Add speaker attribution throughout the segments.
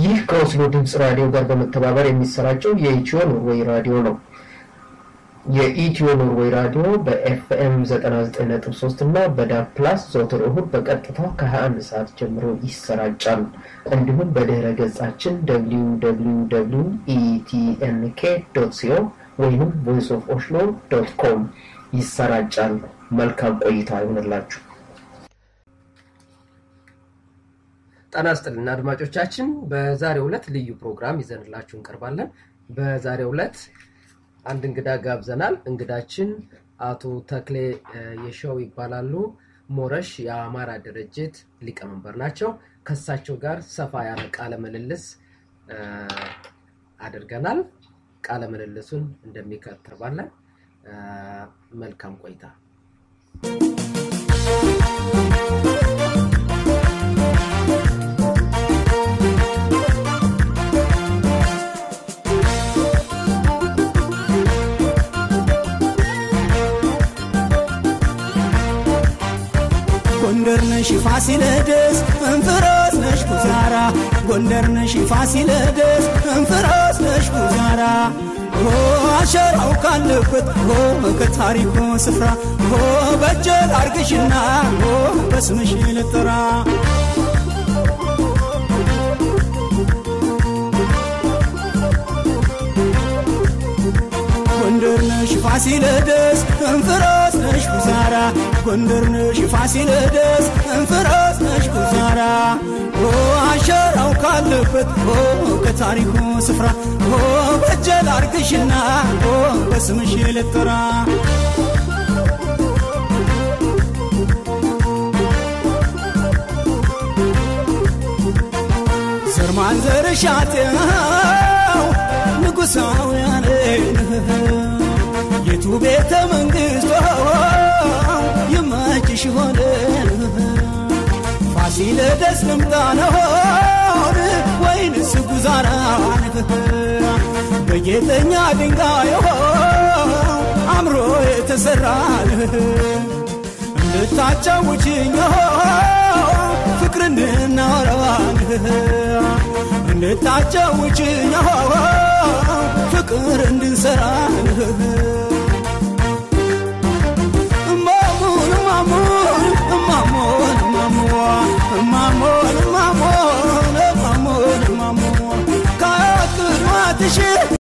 Speaker 1: ይህ ከኦስሎ ድምፅ ራዲዮ ጋር በመተባበር የሚሰራጨው የኢትዮ ኖርዌይ ራዲዮ ነው። የኢትዮ ኖርዌይ ራዲዮ በኤፍኤም 99.3 እና በዳብ ፕላስ ዘወትር እሁድ በቀጥታ ከ21 ሰዓት ጀምሮ ይሰራጫል። እንዲሁም በድህረ ገጻችን www ኢቲኤንኬ ዶት ሲኦ ወይም ቮይስ ኦፍ ኦስሎ ዶት ኮም ይሰራጫል። መልካም ቆይታ ይሆንላችሁ።
Speaker 2: ጤና ይስጥልን አድማጮቻችን፣ በዛሬው ዕለት ልዩ ፕሮግራም ይዘንላችሁ እንቀርባለን። በዛሬው ዕለት አንድ እንግዳ ጋብዘናል። እንግዳችን አቶ ተክሌ የሸው ይባላሉ። ሞረሽ የአማራ ድርጅት ሊቀመንበር ናቸው። ከሳቸው ጋር ሰፋ ያለ ቃለ ምልልስ አድርገናል። ቃለ ምልልሱን እንደሚከተባለን። መልካም ቆይታ።
Speaker 3: ጎንደር ነሽ ፋሲለደስ እንፍሮስ ነሽ ጉዛራ ጎንደር ነሽ ፋሲለደስ እንፍሮስ ነሽ ጉዛራ አሸራው ካለበት ከታሪኩ ስፍራ በጀል አርግሽና በስምሽ ልጥራ ጎንደር ነሽ ፋሲለደስ እንፍሮስ ነሽ ጉዛራ ጎንደር ነሽ ፋሲለደስ እንፍሮስ ነሽ ጉዛራ አሸራው ካለበት ከታሪኩ ስፍራ በጀል አርግሽና በስምሽ ልጥራ ዘር ማንዘርሻቴው ንጉሳውያን የቱ ቤተ መንግስቶ ይመችሽ ሆነ ፋሲለደስ ልምጣ ነሆን ወይንስ ጉዛራን በጌጠኛ ድንጋይ አምሮ የተሰራን እንድታጫውችኝ ፍቅርን እናወራዋን እንድታጫውችኝ ፍቅር እንድንሰራን እማሙን እማሙን እማሙን እማሙን እማሙን እማሙን እማሙን እማሙን ከቅድማትሽ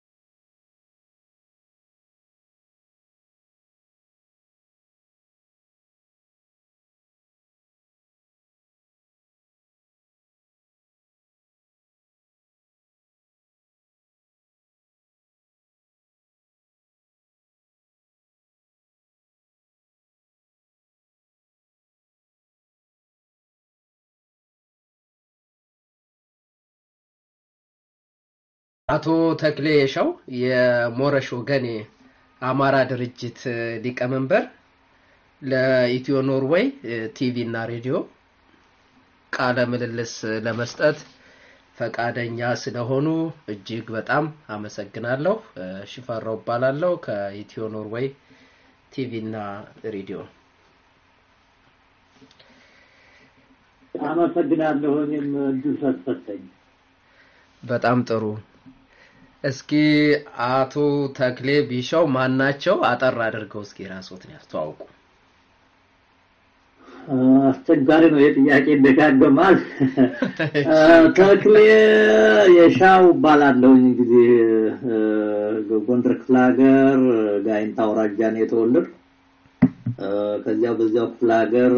Speaker 2: አቶ ተክሌ የሸው የሞረሽ ወገኔ አማራ ድርጅት ሊቀመንበር ለኢትዮ ኖርዌይ ቲቪ እና ሬዲዮ ቃለ ምልልስ ለመስጠት ፈቃደኛ ስለሆኑ እጅግ በጣም አመሰግናለሁ። ሽፈራው እባላለሁ ከኢትዮ ኖርዌይ ቲቪ እና ሬዲዮ።
Speaker 4: አመሰግናለሁ። እኔም እድል ስለተሰጠኝ።
Speaker 2: በጣም ጥሩ። እስኪ አቶ ተክሌ ቢሻው ማን ናቸው? አጠር አድርገው እስኪ ራስዎትን ያስተዋውቁ።
Speaker 4: አስቸጋሪ ነው የጥያቄ ይደጋገማል። ተክሌ የሻው እባላለሁ። እንግዲህ ጎንደር ክፍለ ሀገር ጋይንት አውራጃ ነው የተወለድኩ። ከዚያው በዚያው ክፍለ ሀገር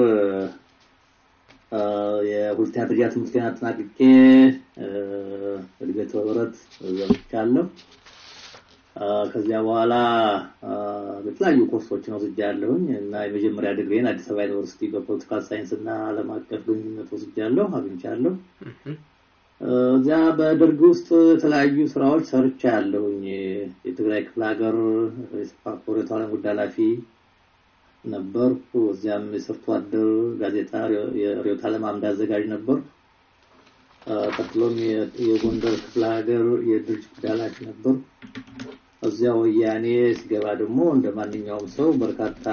Speaker 4: የሁለተኛ ደረጃ ትምህርቴን አጠናቅቄ እድገት ህብረት ዘብቻለሁ። ከዚያ በኋላ በተለያዩ ኮርሶችን ወስጃለሁኝ እና የመጀመሪያ ዲግሪን አዲስ አበባ ዩኒቨርሲቲ በፖለቲካል ሳይንስ እና ዓለም አቀፍ ግንኙነት ወስጃለሁ፣ አግኝቻለሁ። እዚያ በደርግ ውስጥ የተለያዩ ስራዎች ሰርቻለሁኝ። የትግራይ ክፍለ ሀገር የሰፋ ሬቶራን ጉዳይ ኃላፊ ነበርኩ። እዚያም የሰርቶ አደር ጋዜጣ የርዕዮተ ዓለም አምድ አዘጋጅ ነበርኩ። ቀጥሎም የጎንደር ክፍለ ሀገር የድርጅት ጉዳይ ኃላፊ ነበርኩ። እዚያ ወያኔ ሲገባ ደግሞ እንደ ማንኛውም ሰው በርካታ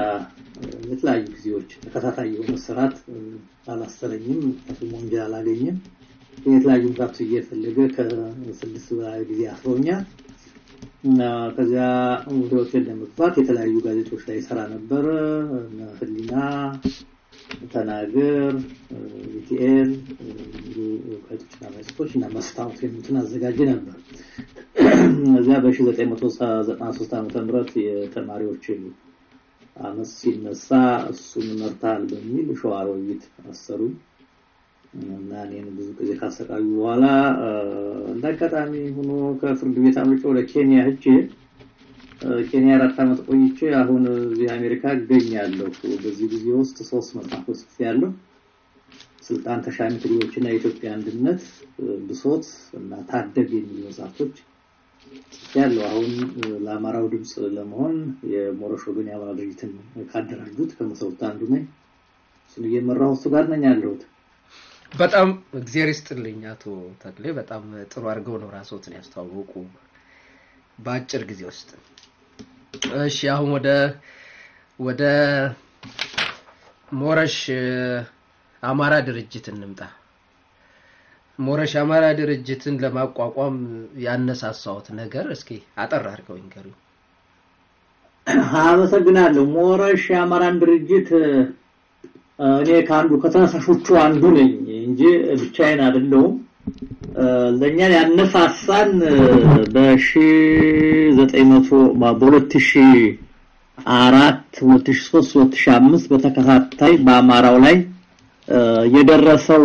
Speaker 4: የተለያዩ ጊዜዎች ተከታታይ የሆነ ስርዓት አላሰረኝም፣ ምክንያቱም ወንጀል አላገኘም። የተለያዩ ምክንያቱ እየፈለገ ከስድስት በላይ ጊዜ አስሮኛል። እና ከዚያ ወደ ሆቴል ለመግባት የተለያዩ ጋዜጦች ላይ ይሰራ ነበር። ህሊና፣ ተናገር፣ ኢቲኤል ጋዜጦችና መጽሔቶች እና መስታወት የሚሉትን አዘጋጅ ነበር። እዚያ በ1993 ዓ ም የተማሪዎች አመፅ ሲነሳ እሱን መርታል በሚል ሸዋሮቢት አሰሩኝ እና እኔን ብዙ ጊዜ ካሰቃዩ በኋላ እንደ አጋጣሚ ሆኖ ከፍርድ ቤት አምልጬ ወደ ኬንያ ሄጄ ኬንያ አራት ዓመት ቆይቼ አሁን እዚህ አሜሪካ እገኛለሁ። በዚህ ጊዜ ውስጥ ሶስት መጽሐፎች ጽፌያለሁ። ስልጣን ተሻሚ ትግሎችና የኢትዮጵያ አንድነት፣ ብሶት እና ታደግ የሚሉ መጽሐፎች ጽፌያለሁ። አሁን ለአማራው ድምፅ ለመሆን የሞረሽ ወገን የአማራ ድርጅትን ካደራጁት ከመሰሩት አንዱ ነኝ። እሱን እየመራሁ እሱ ጋር ነኝ ያለሁት።
Speaker 2: በጣም እግዚአብሔር ይስጥልኝ አቶ ተክሌ፣ በጣም ጥሩ አድርገው ነው ራስዎትን ያስተዋወቁ በአጭር ጊዜ ውስጥ። እሺ አሁን ወደ ወደ ሞረሽ አማራ ድርጅት እንምጣ። ሞረሽ አማራ ድርጅትን ለማቋቋም ያነሳሳዎት ነገር እስኪ አጠር አድርገው ይንገሩኝ።
Speaker 4: አመሰግናለሁ። ሞረሽ የአማራን ድርጅት እኔ ከአንዱ ከተነሳሾቹ አንዱ ነኝ እንጂ ብቻዬን አይደለሁም። ለእኛን ያነሳሳን በሺ ዘጠኝ መቶ በሁለት ሺ አራት ሁለት ሺ ሶስት ሁለት ሺ አምስት በተከታታይ በአማራው ላይ የደረሰው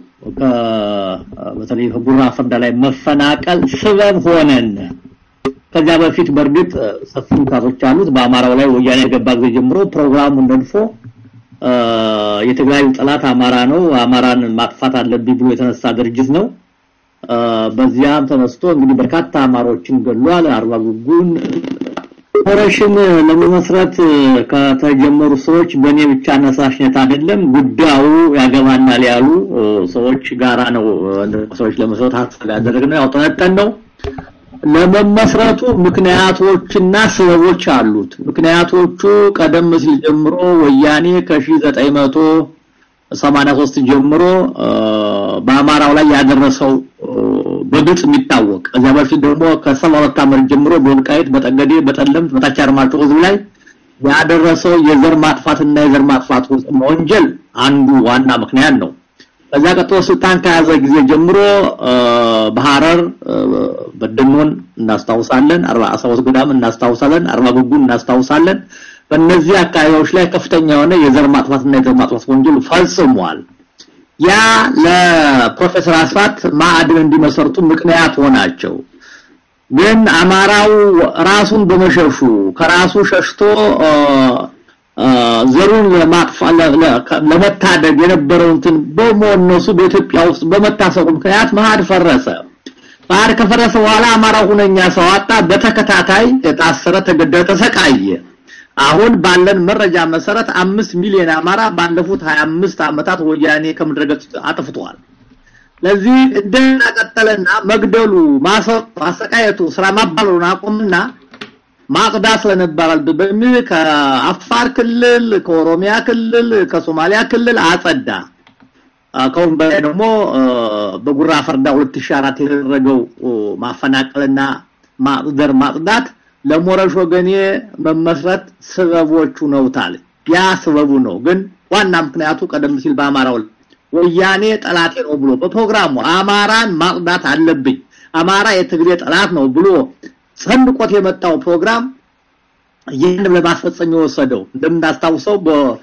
Speaker 4: በተለይ ከጉራ ፈርዳ ላይ መፈናቀል ስበብ ሆነን ከዚያ በፊት በእርግጥ ሰፊ ምክንያቶች አሉት። በአማራው ላይ ወያኔ የገባ ጊዜ ጀምሮ ፕሮግራሙን ነድፎ የትግራይ ጠላት አማራ ነው፣ አማራን ማጥፋት አለብኝ ብሎ የተነሳ ድርጅት ነው። በዚያም ተነስቶ እንግዲህ በርካታ አማሮችን ገሏል። አርባ ጉጉን ኦፕሬሽን ለመመስረት ከተጀመሩ ሰዎች በእኔ ብቻ አነሳሽነት አይደለም፣ ጉዳዩ ያገባናል ያሉ ሰዎች ጋራ ነው ሰዎች ለመስረት ሀሳብ ያደረግነው ያውጠነጠን ነው። ለመመስረቱ ምክንያቶችና ሰበቦች አሉት። ምክንያቶቹ ቀደም ሲል ጀምሮ ወያኔ ከ1983 ጀምሮ በአማራው ላይ ያደረሰው በግልጽ የሚታወቅ ከዚያ በፊት ደግሞ ከ72 ዓመት ጀምሮ በወልቃይት፣ በጠገዴ፣ በጠለምት፣ በታች አርማጭሆ ህዝብ ላይ ያደረሰው የዘር ማጥፋትና የዘር ማጥፋት ወንጀል አንዱ ዋና ምክንያት ነው። ከዛ ቀጥሎ ስልጣን ከያዘ ጊዜ ጀምሮ በሐረር በደኖን እናስታውሳለን፣ አርባ አሳውስ ገዳም እናስታውሳለን፣ አርባ ጉጉን እናስታውሳለን። በእነዚህ አካባቢዎች ላይ ከፍተኛ የሆነ የዘር ማጥፋትና የዘር ማጥፋት ወንጀል ፈጽሟል። ያ ለፕሮፌሰር አስራት ማዕድን እንዲመሰርቱ ምክንያት ሆናቸው። ግን አማራው ራሱን በመሸሹ ከራሱ ሸሽቶ ዘሩን ለመታደግ የነበረው እንትን በመነሱ በኢትዮጵያ ውስጥ በመታሰሩ ምክንያት መሀድ ፈረሰ። መሀድ ከፈረሰ በኋላ አማራው ሁነኛ ሰው አጣ። በተከታታይ የታሰረ፣ ተገደለ፣ ተሰቃየ። አሁን ባለን መረጃ መሰረት አምስት ሚሊዮን አማራ ባለፉት 25 ዓመታት ወያኔ ከምድረ ገጽ አጥፍቷል። ለዚህ እንደና ቀጠለና መግደሉ፣ ማሰቃየቱ፣ ስራ ማባረሩን አቁምና ማጽዳት ስለነበራል በሚል ከአፋር ክልል፣ ከኦሮሚያ ክልል፣ ከሶማሊያ ክልል አጸዳ። ከሁን በላይ ደግሞ በጉራ ፈርዳ 2004 የተደረገው ማፈናቀልና ማጽደር ማጽዳት ለሞረሽ ወገኔ መመስረት ስበቦቹ ነውታል። ያ ስበቡ ነው። ግን ዋና ምክንያቱ ቀደም ሲል በአማራው ወያኔ ጠላቴ ነው ብሎ በፕሮግራሙ አማራን ማጽዳት አለብኝ፣ አማራ የትግሬ ጠላት ነው ብሎ ሰንቆት የመጣው ፕሮግራም ይህን ለማስፈጸም የወሰደው እንደምናስታውሰው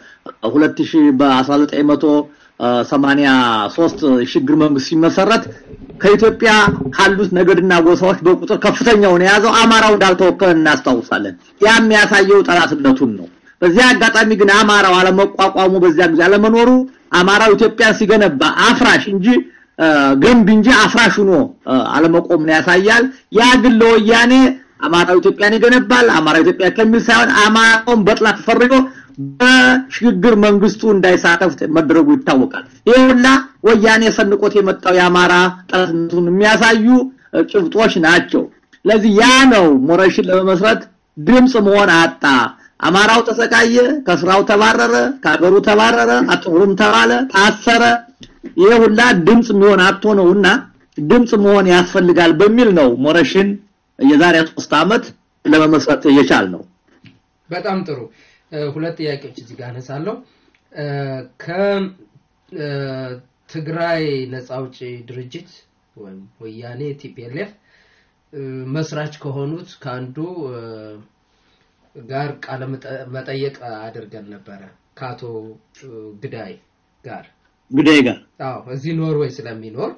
Speaker 4: በ2000 በ1983 ሽግግር መንግስት ሲመሰረት ከኢትዮጵያ ካሉት ነገድና ጎሳዎች በቁጥር ከፍተኛውን የያዘው አማራው እንዳልተወከለ እናስታውሳለን። ያ የሚያሳየው ጠላትነቱን ነው። በዚያ አጋጣሚ ግን አማራው አለመቋቋሙ በዚያ ጊዜ አለመኖሩ አማራው ኢትዮጵያን ሲገነባ አፍራሽ እንጂ ገንቢ እንጂ አፍራሽ ሆኖ አለመቆምን ያሳያል። ያ ግን ለወያኔ አማራው ኢትዮጵያን ይገነባል፣ አማራው ኢትዮጵያ ከሚል ሳይሆን አማራውን በጥላት ተፈርጆ በሽግግር መንግስቱ እንዳይሳተፍ መደረጉ ይታወቃል። ይህ ሁላ ወያኔ ሰንቆት የመጣው የአማራ ጠላትነቱን የሚያሳዩ ጭብጦች ናቸው። ስለዚህ ያ ነው ሞረሽን ለመመስረት ድምፅ መሆን አጣ። አማራው ተሰቃየ፣ ከስራው ተባረረ፣ ከሀገሩ ተባረረ፣ አጥሩም ተባለ፣ ታሰረ። ይሄ ሁላ ድምጽ የሚሆን አጥቶ ነውና ድምጽ መሆን ያስፈልጋል በሚል ነው ሞረሽን የዛሬ ሶስት ዓመት ለመመስረት የቻል ነው።
Speaker 2: በጣም ጥሩ ሁለት ጥያቄዎች እዚህ ጋር አነሳለሁ። ከትግራይ ነፃ አውጪ ድርጅት ወይም ወያኔ ቲፒኤልኤፍ መስራች ከሆኑት ከአንዱ ጋር ቃለ መጠየቅ አድርገን ነበረ ከአቶ ግዳይ ጋር
Speaker 4: ግዳይ ጋር
Speaker 2: አዎ እዚህ ኖርዌይ ስለሚኖር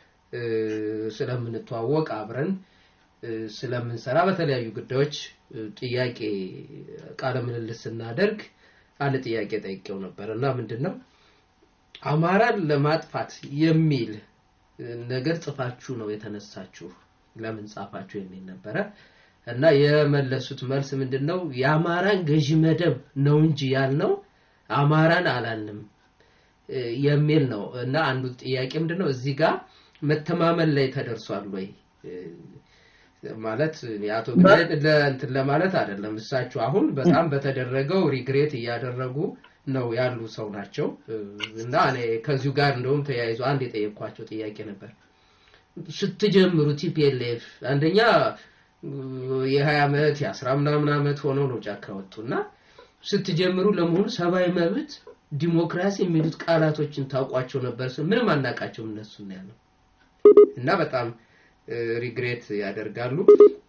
Speaker 2: ስለምንተዋወቅ አብረን ስለምንሰራ በተለያዩ ጉዳዮች ጥያቄ ቃለ ምልልስ ስናደርግ አንድ ጥያቄ ጠይቄው ነበር እና ምንድን ነው አማራን ለማጥፋት የሚል ነገር ጽፋችሁ ነው የተነሳችሁ ለምን ጻፋችሁ የሚል ነበረ እና የመለሱት መልስ ምንድን ነው የአማራን ገዢ መደብ ነው እንጂ ያልነው አማራን አላልንም የሚል ነው እና አንዱ ጥያቄ ምንድን ነው እዚህ ጋር መተማመን ላይ ተደርሷል ወይ ማለት የአቶ እንትን ለማለት አይደለም እሳቸው አሁን በጣም በተደረገው ሪግሬት እያደረጉ ነው ያሉ ሰው ናቸው እና እኔ ከዚሁ ጋር እንደውም ተያይዞ አንድ የጠየኳቸው ጥያቄ ነበር ስትጀምሩ ቲፒኤልኤፍ አንደኛ የሀያ ዓመት የአስራ ምናምን ዓመት ሆነው ነው ጫካ ወጡ እና ስትጀምሩ ለመሆኑ ሰብአዊ መብት ዲሞክራሲ የሚሉት ቃላቶችን ታውቋቸው ነበር ምንም አናቃቸውም እነሱ ያለው እና በጣም ሪግሬት ያደርጋሉ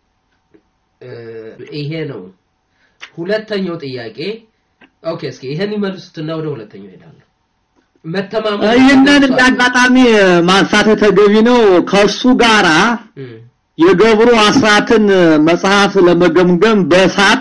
Speaker 2: ይሄ ነው ሁለተኛው ጥያቄ ኦኬ እስኪ ይሄን ይመልሱትና ወደ ሁለተኛው ሄዳለሁ መተማመን
Speaker 4: ይህንን እንዳጋጣሚ ማንሳት ተገቢ ነው ከሱ ጋራ የገብሩ አስራትን መጽሐፍ ለመገምገም በሳት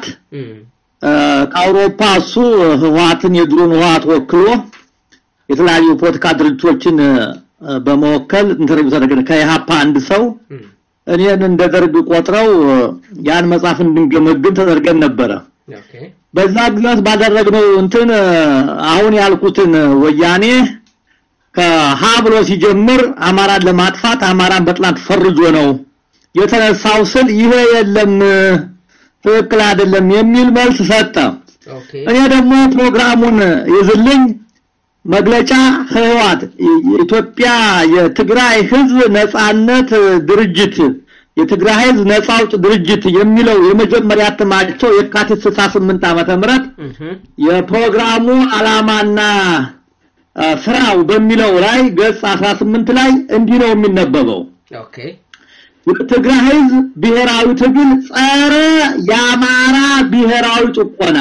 Speaker 4: ከአውሮፓ እሱ ህወሓትን የድሮን ህወሓት ወክሎ የተለያዩ ፖለቲካ ድርጅቶችን በመወከል ኢንተርቪው ተደረገ ከኢሃፓ አንድ ሰው እኔን እንደ ደርግ ቆጥረው ያን መጽሐፍ እንድንገመግም ተደርገን ነበረ በዛ ግዛት ባደረግነው እንትን አሁን ያልኩትን ወያኔ ከሀ ብሎ ሲጀምር አማራን ለማጥፋት አማራን በጥላት ፈርጆ ነው የተነሳው ስል ይሄ የለም ትክክል አይደለም የሚል መልስ ሰጠ እኔ ደግሞ ፕሮግራሙን ይዝልኝ መግለጫ ህወሓት የኢትዮጵያ የትግራይ ህዝብ ነጻነት ድርጅት የትግራይ ህዝብ ነጻ አውጭ ድርጅት የሚለው የመጀመሪያ እትማቸው የካቲት 68 ዓመተ ምህረት የፕሮግራሙ አላማና ስራው በሚለው ላይ ገጽ 18 ላይ እንዲህ ነው የሚነበበው
Speaker 2: ኦኬ
Speaker 4: የትግራይ ህዝብ ብሔራዊ ትግል ጸረ የአማራ ብሔራዊ ጭቆና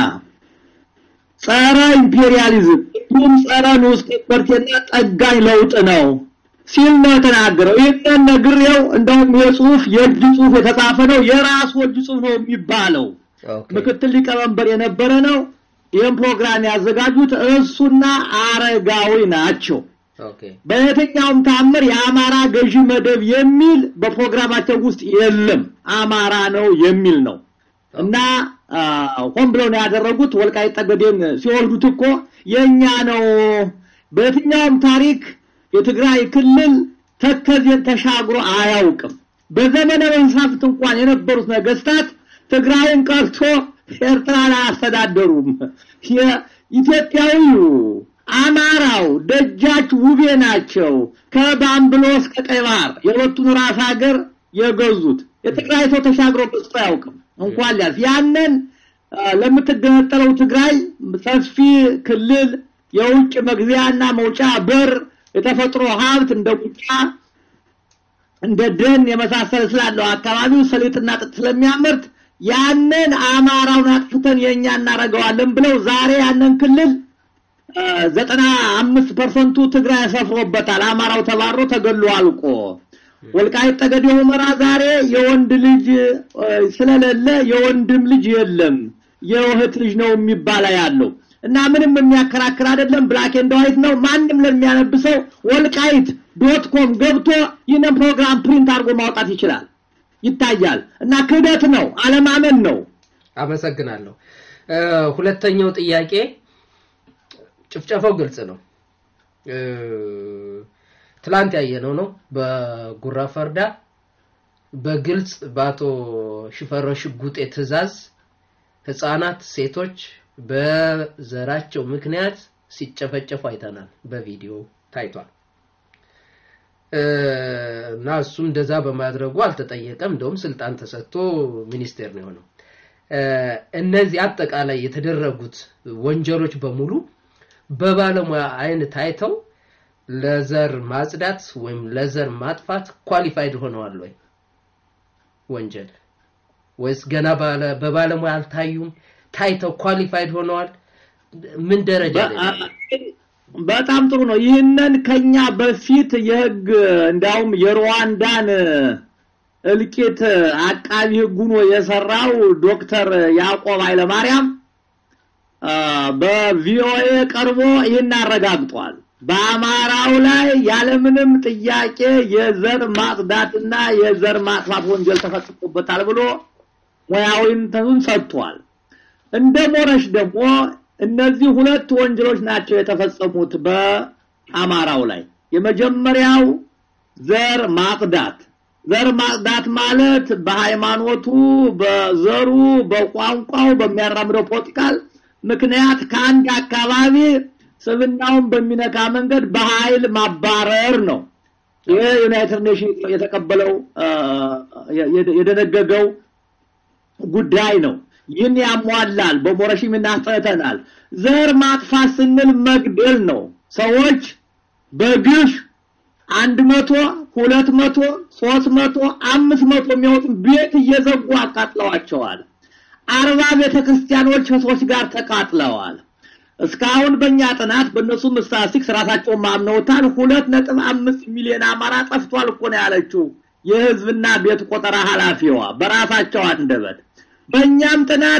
Speaker 4: ጸረ ኢምፔሪያሊዝም እንዲሁም ጸረ ንዑስ ከበርቴና ጠጋኝ ለውጥ ነው ሲል ነው የተናገረው። ይህንን ነግሬው እንደውም የጽሁፍ የእጅ ጽሁፍ የተጻፈ ነው የራሱ እጅ ጽሁፍ ነው የሚባለው። ምክትል ሊቀመንበር የነበረ ነው። ይህን ፕሮግራም ያዘጋጁት እሱና አረጋዊ ናቸው። በየትኛውም ታምር የአማራ ገዢ መደብ የሚል በፕሮግራማቸው ውስጥ የለም። አማራ ነው የሚል ነው እና ሆን ብለው ነው ያደረጉት። ወልቃይት ጠገዴን ሲወልዱት እኮ የኛ ነው። በየትኛውም ታሪክ የትግራይ ክልል ተከዜን ተሻግሮ አያውቅም። በዘመነ መንሳፍት እንኳን የነበሩት ነገስታት ትግራይን ቀርቶ ኤርትራን አያስተዳደሩም። የኢትዮጵያዊው አማራው ደጃች ውቤ ናቸው ከባምብሎ እስከ ቀይ ባህር የሁለቱን ራስ ሀገር የገዙት። የትግራይ ሰው ተሻግሮ በስቶ አያውቅም እንኳን ሊያልፍ ያንን ለምትገነጠለው ትግራይ ሰፊ ክልል የውጭ መግቢያና መውጫ በር የተፈጥሮ ሀብት እንደ ቁጫ እንደ ደን የመሳሰለ ስላለው አካባቢው ሰሊጥና ጥጥ ስለሚያመርት ያንን አማራውን አጥፍተን የኛ እናደርገዋለን ብለው ዛሬ ያንን ክልል ዘጠና አምስት ፐርሰንቱ ትግራይ ሰፍሮበታል። አማራው ተባሮ ተገሎ አልቆ ወልቃይት ጠገዴ ሁመራ ዛሬ የወንድ ልጅ ስለሌለ የወንድም ልጅ የለም የእህት ልጅ ነው የሚባላ ያለው እና ምንም የሚያከራክር አይደለም። ብላክ ኤንድ ዋይት ነው። ማንም ለሚያነብሰው ወልቃይት ዶት ኮም ገብቶ ይህንን ፕሮግራም ፕሪንት አድርጎ ማውጣት ይችላል፣ ይታያል። እና ክህደት ነው፣ አለማመን ነው።
Speaker 2: አመሰግናለሁ። ሁለተኛው ጥያቄ ጭፍጨፋው ግልጽ ነው። ትላንት ያየነው ነው በጉራ ፈርዳ በግልጽ በአቶ ሽፈራው ሽጉጤ ትዕዛዝ ህፃናት፣ ሴቶች በዘራቸው ምክንያት ሲጨፈጨፉ አይተናል። በቪዲዮ ታይቷል። እና እሱም እንደዛ በማድረጉ አልተጠየቀም። እንደውም ስልጣን ተሰጥቶ ሚኒስቴር ነው የሆነው። እነዚህ አጠቃላይ የተደረጉት ወንጀሎች በሙሉ በባለሙያ አይን ታይተው ለዘር ማጽዳት ወይም ለዘር ማጥፋት ኳሊፋይድ ሆነዋል ወይ ወንጀል ወይስ ገና በባለሙያ አልታዩም? ታይተው ኳሊፋይድ ሆነዋል? ምን ደረጃ ላይ
Speaker 4: በጣም ጥሩ ነው። ይህንን ከኛ በፊት የህግ እንዳውም የሩዋንዳን እልቂት አቃቢ ህግ ሆኖ የሰራው ዶክተር ያዕቆብ ኃይለማርያም በቪኦኤ ቀርቦ ይህን አረጋግጧል። በአማራው ላይ ያለምንም ጥያቄ የዘር ማጽዳትና የዘር ማጥፋት ወንጀል ተፈጽሞበታል ብሎ ሙያዊ እንትኑን ሰጥቷል። እንደ ሞረሽ ደግሞ እነዚህ ሁለት ወንጀሎች ናቸው የተፈጸሙት በአማራው ላይ። የመጀመሪያው ዘር ማጽዳት። ዘር ማጽዳት ማለት በሃይማኖቱ፣ በዘሩ፣ በቋንቋው በሚያራምደው ፖለቲካል ምክንያት ከአንድ አካባቢ ስብናውን በሚነካ መንገድ በኃይል ማባረር ነው። ይህ ዩናይትድ ኔሽን የተቀበለው የደነገገው ጉዳይ ነው። ይህን ያሟላል። በሞረሽም እናስጠተናል። ዘር ማጥፋት ስንል መግደል ነው። ሰዎች በግፍ አንድ መቶ ሁለት መቶ ሶስት መቶ አምስት መቶ የሚወጡ ቤት እየዘጉ አቃጥለዋቸዋል። አርባ ቤተክርስቲያኖች ከሰዎች ጋር ተቃጥለዋል። እስካሁን በእኛ ጥናት በእነሱም ስታቲስቲክስ ራሳቸውን ማምነውታል። ሁለት ነጥብ አምስት ሚሊዮን አማራ ጠፍቷል እኮ ነው ያለችው የህዝብና ቤት ቆጠራ ኃላፊዋ በራሳቸው አንደበት። በእኛም ጥናት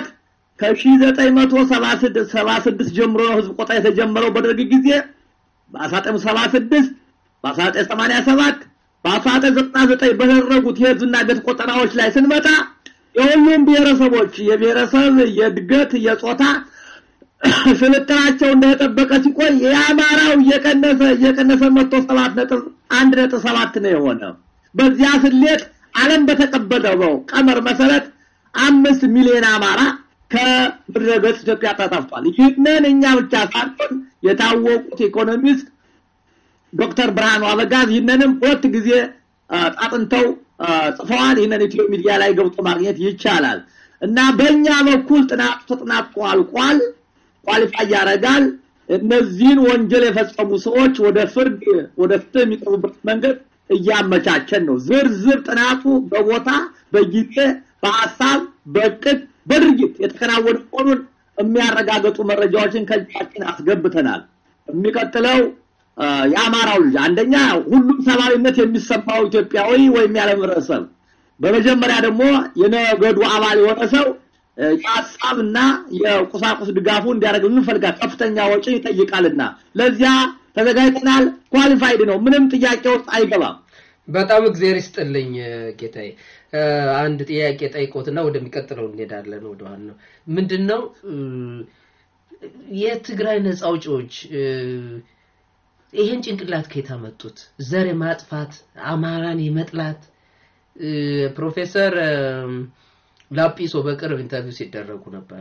Speaker 4: ከ1976 ጀምሮ ነው ህዝብ ቆጠራ የተጀመረው በደርግ ጊዜ በ1976 በ1987 በ1999 በተደረጉት የህዝብና ቤት ቆጠራዎች ላይ ስንመጣ የሁሉም ብሔረሰቦች የብሔረሰብ የእድገት የጾታ ስልጣናቸው እንደተጠበቀ ሲቆይ የአማራው እየቀነሰ እየቀነሰ መጥቶ ሰባት ነጥብ አንድ ነጥብ ሰባት ነው የሆነው። በዚያ ስሌት ዓለም በተቀበለው ቀመር መሰረት አምስት ሚሊዮን አማራ ከምድረ ገጽ ኢትዮጵያ ተጠፍቷል። ይህንን እኛ ብቻ ሳንሆን የታወቁት ኢኮኖሚስት ዶክተር ብርሃኑ አበጋዝ ይህንንም ሁለት ጊዜ አጥንተው ጽፈዋል። ይህንን ኢትዮ ሚዲያ ላይ ገብቶ ማግኘት ይቻላል እና በእኛ በኩል ጥናቱ ተጠናቆ አልቋል። ኳሊፋይ ያደርጋል። እነዚህን ወንጀል የፈጸሙ ሰዎች ወደ ፍርድ ወደ ፍትህ የሚቀርቡበት መንገድ እያመቻቸን ነው። ዝርዝር ጥናቱ በቦታ በጊዜ በሀሳብ በእቅድ በድርጊት የተከናወነ መሆኑን የሚያረጋግጡ መረጃዎችን ከእጃችን አስገብተናል። የሚቀጥለው የአማራው ልጅ አንደኛ ሁሉም ሰብአዊነት የሚሰማው ኢትዮጵያዊ ወይም ያለም ህብረተሰብ፣ በመጀመሪያ ደግሞ የነገዱ አባል የሆነ ሰው የሀሳብና የቁሳቁስ ድጋፉ እንዲያደርግልን እንፈልጋል። ከፍተኛ ወጪ ይጠይቃልና ለዚያ ተዘጋጅተናል። ኳሊፋይድ ነው፣ ምንም ጥያቄ ውስጥ አይገባም።
Speaker 2: በጣም እግዚአብሔር ይስጥልኝ ጌታዬ። አንድ ጥያቄ ጠይቆትና ወደሚቀጥለው እንሄዳለን። ወደ ዋናው ምንድን ነው የትግራይ ነፃ አውጪዎች ይሄን ጭንቅላት ከየት አመጡት? ዘር የማጥፋት አማራን የመጥላት ፕሮፌሰር ላጲሶ በቅርብ ኢንተርቪው ሲደረጉ ነበረ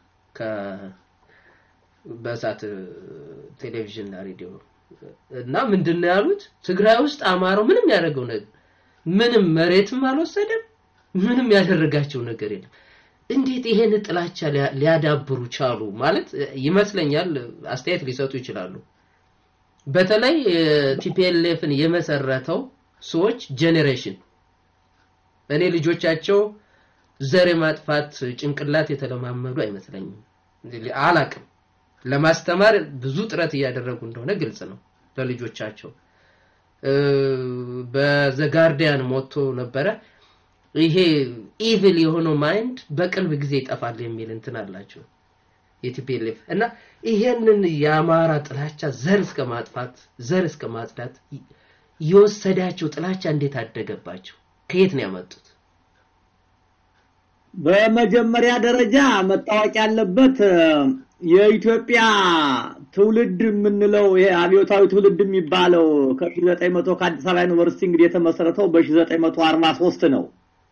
Speaker 2: በእሳት ቴሌቪዥንና ሬዲዮ እና ምንድን ነው ያሉት? ትግራይ ውስጥ አማራው ምንም ያደረገው ነገር ምንም መሬትም አልወሰደም፣ ምንም ያደረጋቸው ነገር የለም። እንዴት ይሄን ጥላቻ ሊያዳብሩ ቻሉ? ማለት ይመስለኛል አስተያየት ሊሰጡ ይችላሉ። በተለይ ቲፒኤልኤፍን የመሰረተው ሰዎች ጄኔሬሽን እኔ ልጆቻቸው ዘር የማጥፋት ጭንቅላት የተለማመዱ አይመስለኝም። አላቅም። ለማስተማር ብዙ ጥረት እያደረጉ እንደሆነ ግልጽ ነው ለልጆቻቸው። በዘጋርዲያን ሞቶ ነበረ ይሄ ኢቪል የሆነው ማይንድ በቅርብ ጊዜ ይጠፋል የሚል እንትን አላቸው የቲፒኤልኤፍ እና ይሄንን የአማራ ጥላቻ ዘር እስከ ማጥፋት ዘር እስከ ማጽዳት የወሰዳቸው ጥላቻ እንዴት አደገባቸው? ከየት ነው ያመጡት?
Speaker 4: በመጀመሪያ ደረጃ መታወቅ ያለበት የኢትዮጵያ ትውልድ የምንለው ይሄ አብዮታዊ ትውልድ የሚባለው ከ1900 ከአዲስ አበባ ዩኒቨርሲቲ እንግዲህ የተመሰረተው በ1943 ነው።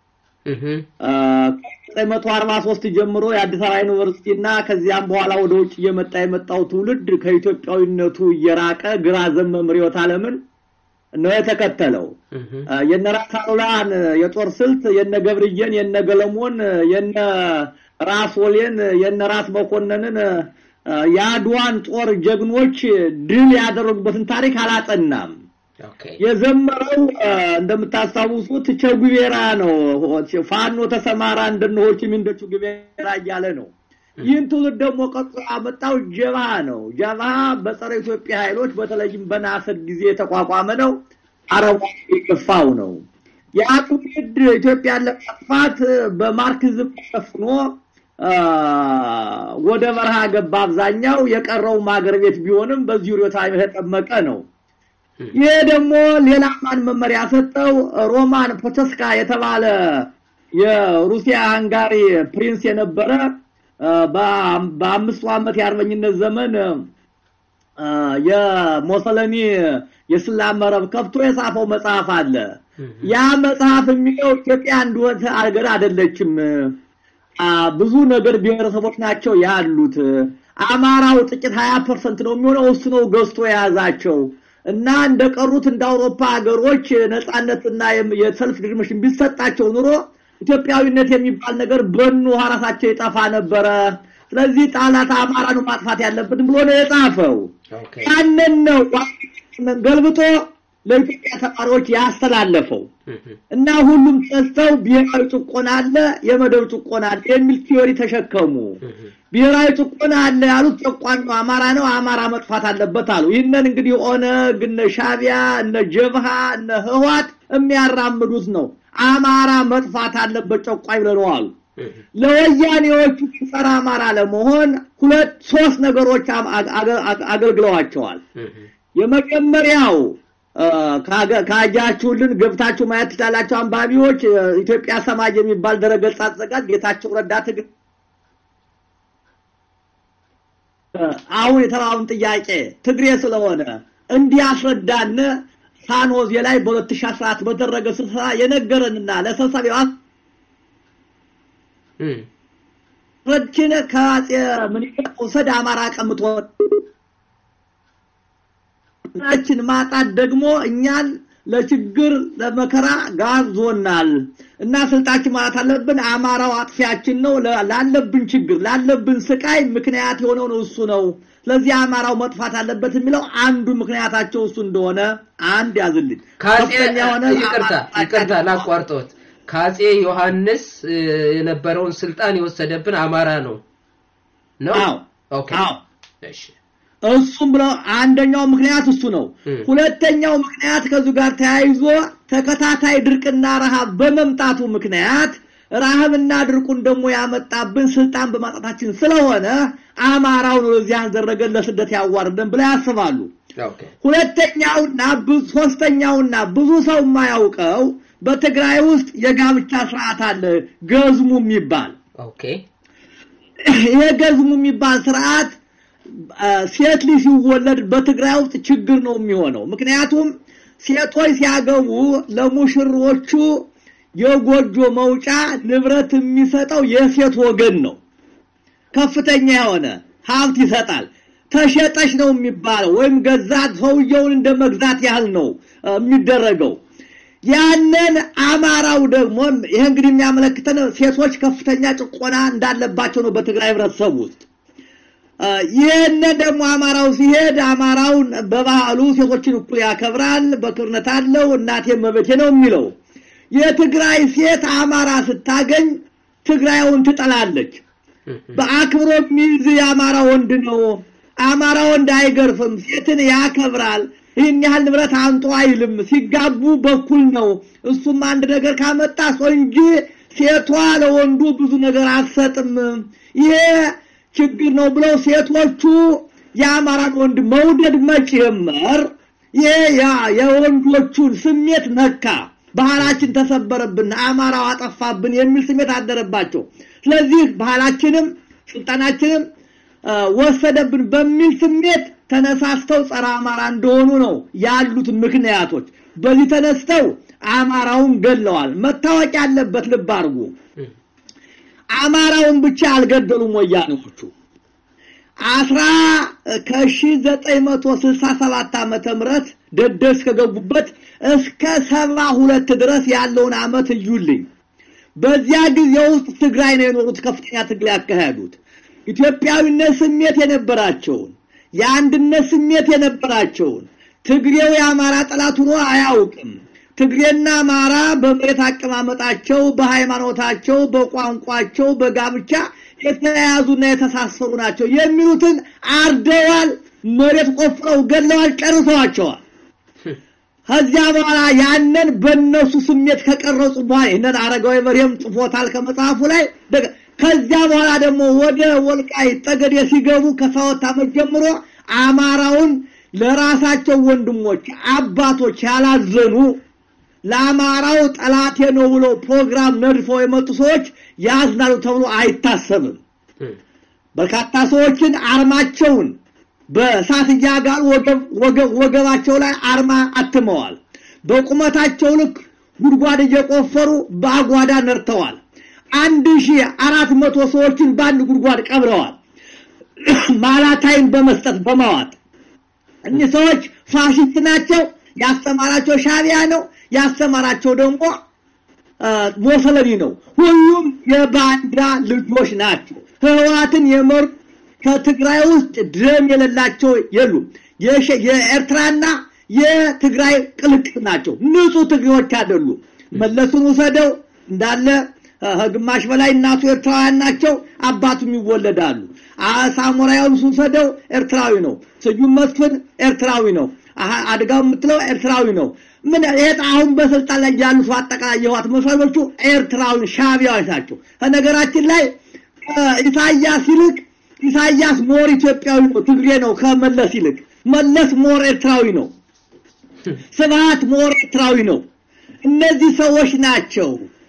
Speaker 4: ከ1943 ጀምሮ የአዲስ አበባ ዩኒቨርሲቲ እና ከዚያም በኋላ ወደ ውጭ እየመጣ የመጣው ትውልድ ከኢትዮጵያዊነቱ እየራቀ ግራ ዘመም ርዕዮተ ዓለምን ነው የተከተለው።
Speaker 2: እህ፣
Speaker 4: የነ ራስ አሉላን የጦር ስልት የነ ገብርዬን የነ ገለሞን የነ ራስ ወሌን የነ ራስ መኮንንን እ፣ የአድዋን ጦር ጀግኖች ድል ያደረጉበትን ታሪክ አላጠናም።
Speaker 2: ኦኬ
Speaker 4: የዘመረው እ፣ እንደምታስታውሱት ቸጉቤራ ነው። ፋኖ ተሰማራ እንደነሆች ሚንደቹ ጉቤራ እያለ ነው። ይህን ትውልድ ደግሞ ቀጥሎ ያመጣው ጀብሃ ነው። ጀብሃ በጸረ ኢትዮጵያ ኃይሎች በተለይም በናስር ጊዜ የተቋቋመ ነው። አረቡ የገፋው ነው። ያ ትውልድ ኢትዮጵያን ለማጥፋት በማርክዝም ተሸፍኖ አ፣ ወደ በረሃ ገባ። አብዛኛው የቀረውም ሀገር ቤት ቢሆንም በዚህ ርዕዮተ ዓለም የተጠመቀ ነው። ይሄ ደግሞ ሌላ ማን መመሪያ ሰጠው? ሮማን ፖቸስካ የተባለ የሩሲያ ሃንጋሪ ፕሪንስ የነበረ አ፣ በ- በአምስቱ ዓመት የአርበኝነት ዘመን አ፣ የሞሰለኒ የስላም መረብ ከፍቶ የጻፈው መጽሐፍ አለ። ያ መጽሐፍ የሚለው ኢትዮጵያ እንደሆነ አገር አይደለችም። አ፣ ብዙ ነገር ብሔረሰቦች ናቸው ያሉት። አማራው ጥቂት ሀያ ፐርሰንት ነው የሚሆነው እሱ ነው ገዝቶ የያዛቸው እና እንደቀሩት እንደ አውሮፓ ሀገሮች ነጻነትና የም- የሰልፍ ድርምሽን ቢሰጣቸው ኑሮ ኢትዮጵያዊነት የሚባል ነገር በኑ ራሳቸው ይጠፋ ነበረ። ስለዚህ ጣላት አማራ ነው ማጥፋት ያለብን ብሎ ነው የጻፈው።
Speaker 2: ኦኬ
Speaker 4: ያንን ነው ዋናውን ገልብጦ ለኢትዮጵያ ተማሪዎች ያስተላለፈው
Speaker 2: እህ፣
Speaker 4: እና ሁሉም ተስተው ብሔራዊ ጭቆና አለ፣ የመደብ ጭቆና አለ የሚል ቲዮሪ ተሸከሙ።
Speaker 2: እህ፣
Speaker 4: ብሔራዊ ጭቆና አለ ያሉት ጨቋኙ አማራ ነው፣ አማራ መጥፋት አለበት አሉ። ይህንን እንግዲህ ኦነግ፣ እነ ሻቢያ፣ እነ ጀብሃ፣ እነ ህዋት የሚያራምዱት ነው። አማራ መጥፋት አለበት ጨቋኝ ብለው አሉ።
Speaker 2: እህ፣
Speaker 4: ለወያኔዎቹ ጸረ አማራ ለመሆን ሁለት ሶስት ነገሮች አም- አገ- አገ- አገልግለዋቸዋል።
Speaker 2: እህ፣
Speaker 4: የመጀመሪያው አ፣ ካገ- ካያችሁልን ገብታችሁ ማየት ትችላላችሁ አንባቢዎች። አ፣ ኢትዮጵያ ሰማይ የሚባል ድረገጽ አዘጋጅ ጌታቸው ረዳ ትግ አ፣ አሁን የተባውን ጥያቄ ትግሬ ስለሆነ እንዲያስረዳን ሳንሆዜ ላይ በ2014 በተደረገ ስብሰባ የነገረንና ለሰብሳቢው
Speaker 2: እህ፣
Speaker 4: ረችን ከአጼ ምኒልክ ውሰድ አማራ ቀምቶ ችን ማጣት ደግሞ እኛን ለችግር ለመከራ ጋዞናል እና ስልጣችን ማለት አለብን። አማራው አጥፊያችን ነው። ለ- ላለብን ችግር ላለብን ስቃይ ምክንያት የሆነው ነው እሱ ነው። ስለዚህ አማራው መጥፋት አለበት የሚለው አንዱ ምክንያታቸው እሱ እንደሆነ አንድ ያዝልኝ።
Speaker 2: ከአጼ
Speaker 4: ከፍተኛ የሆነ
Speaker 2: ይቅርታ
Speaker 4: አማራ
Speaker 2: ይቅርታ ላቋርጦት ከአጼ ዮሐንስ እ፣ የነበረውን ስልጣን የወሰደብን አማራ ነው ነው
Speaker 4: አዎ
Speaker 2: ኦኬ
Speaker 4: አዎ
Speaker 2: እሺ
Speaker 4: እሱም ብለው አንደኛው ምክንያት እሱ ነው።
Speaker 2: እም።
Speaker 4: ሁለተኛው ምክንያት ከዚሁ ጋር ተያይዞ ተከታታይ ድርቅና ረሃብ በመምጣቱ ምክንያት ረሃብና ድርቁን ደግሞ ያመጣብን ስልጣን በማጣታችን ስለሆነ አማራው ነው እዚህ ያስደረገን ለስደት ያዋርደን ብለው ያስባሉ።
Speaker 2: ኦኬ
Speaker 4: ሁለተኛውና ብዙ ሶስተኛውና ብዙ ሰው የማያውቀው በትግራይ ውስጥ የጋብቻ ስርዓት አለ፣ ገዝሙ የሚባል
Speaker 2: ኦኬ
Speaker 4: ይሄ ገዝሙ የሚባል ስርዓት አ፣ ሴት ልጅ ሲወለድ በትግራይ ውስጥ ችግር ነው የሚሆነው። ምክንያቱም ሴቶች ሲያገቡ ለሙሽሮቹ የጎጆ መውጫ ንብረት የሚሰጠው የሴት ወገን ነው። ከፍተኛ የሆነ ሀብት ይሰጣል። ተሸጠች ነው የሚባለው ወይም ገዛት፣ ሰውየውን እንደ መግዛት ያህል ነው አ፣ የሚደረገው። ያንን አማራው ደግሞ ይሄ እንግዲህ የሚያመለክተን ሴቶች ከፍተኛ ጭቆና እንዳለባቸው ነው በትግራይ ህብረተሰብ ውስጥ። አ፣ ይህንን ደግሞ አማራው ሲሄድ አማራውን በባህሉ ሴቶችን እኩል ያከብራል፣ በክብርነት አለው፣ እናቴ መቤቴ ነው የሚለው። የትግራይ ሴት አማራ ስታገኝ ትግራዩን ትጠላለች። በአክብሮ የሚይዝ የአማራ ወንድ ነው። አማራ ወንድ አይገርፍም፣ ሴትን ያከብራል። ይህን ያህል ንብረት አንጦ አይልም። ሲጋቡ በኩል ነው። እሱም አንድ ነገር ካመጣ ሰው እንጂ ሴቷ ለወንዱ ብዙ ነገር አትሰጥም። ይሄ ችግር ነው ብለው ሴቶቹ የአማራን ወንድ መውደድ መጨመር ይሄ ያ- የወንዶቹን ስሜት ነካ። ባህላችን ተሰበረብን፣ አማራው አጠፋብን የሚል ስሜት አደረባቸው። ስለዚህ ባህላችንም ስልጣናችንም አ፣ ወሰደብን በሚል ስሜት ተነሳስተው ጸረ አማራ እንደሆኑ ነው ያሉት ምክንያቶች። በዚህ ተነስተው አማራውን ገለዋል። መታወቅ ያለበት ልብ አድርጉ፣ አማራውን ብቻ አልገደሉም ወያኔዎቹ። አስራ ከሺ ዘጠኝ መቶ ስልሳ ሰባት ዓመተ ምህረት ደደስ ከገቡበት እስከ ሰባ ሁለት ድረስ ያለውን ዓመት እዩልኝ። በዚያ ጊዜ ውስጥ ትግራይ ነው የኖሩት ከፍተኛ ትግል ያካሄዱት። ኢትዮጵያዊነት ስሜት የነበራቸውን የአንድነት ስሜት የነበራቸውን ትግሬው የአማራ ጠላት ሆኖ አያውቅም። ትግሬና አማራ በመሬት አቀማመጣቸው፣ በሃይማኖታቸው፣ በቋንቋቸው፣ በጋብቻ የተያያዙና የተሳሰሩ ናቸው የሚሉትን አርደዋል፣ መሬት ቆፍረው ገድለዋል፣ ጨርሰዋቸዋል። ከዚያ በኋላ ያንን በእነሱ ስሜት ከቀረጹ በኋላ ይህንን አረጋዊ በርሄም ጽፎታል ከመጽሐፉ ላይ። ከዚያ በኋላ ደግሞ ወደ ወልቃይት ጠገዴ ሲገቡ ከሰባት ዓመት ጀምሮ አማራውን ለራሳቸው ወንድሞች አባቶች ያላዘኑ ለአማራው ጠላቴ ነው ብሎ ፕሮግራም ነድፈው የመጡ ሰዎች ያዝናሉ ተብሎ አይታሰብም። በርካታ ሰዎችን አርማቸውን በእሳት እያጋሉ ወገባቸው ላይ አርማ አትመዋል። በቁመታቸው ልክ ጉድጓድ እየቆፈሩ በአጓዳ ነርተዋል። አንድ ሺህ አራት መቶ ሰዎችን በአንድ ጉድጓድ ቀብረዋል። ማላታይን በመስጠት በማዋጥ እኒህ ሰዎች ፋሽስት ናቸው። ያስተማራቸው ሻቢያ ነው። ያስተማራቸው ደግሞ ሞሰለኒ ነው። ሁሉም የባንዳ ልጆች ናቸው። ህወሓትን የመሩ ከትግራይ ውስጥ ደም የሌላቸው የሉም። የኤርትራና የትግራይ ቅልቅል ናቸው። ንጹህ ትግሬዎች አይደሉም። መለሱን ውሰደው እንዳለ ግማሽ በላይ እናቱ ኤርትራውያን ናቸው፣ አባቱም ይወለዳሉ። ሳሞራያውን ውሰደው ኤርትራዊ ነው። ስዩም መስፍን ኤርትራዊ ነው። አድጋው የምትለው ኤርትራዊ ነው። ምን ይሄ አሁን በስልጣን ላይ ያሉት አጠቃላይ የህወሓት መስራቾቹ ኤርትራዊ ሻቢያዎች ናቸው። ከነገራችን ላይ ኢሳያስ ይልቅ ኢሳያስ ሞር ኢትዮጵያዊ ነው፣ ትግሬ ነው ከመለስ ይልቅ። መለስ ሞር ኤርትራዊ ነው። ስብሃት ሞር ኤርትራዊ ነው። እነዚህ ሰዎች ናቸው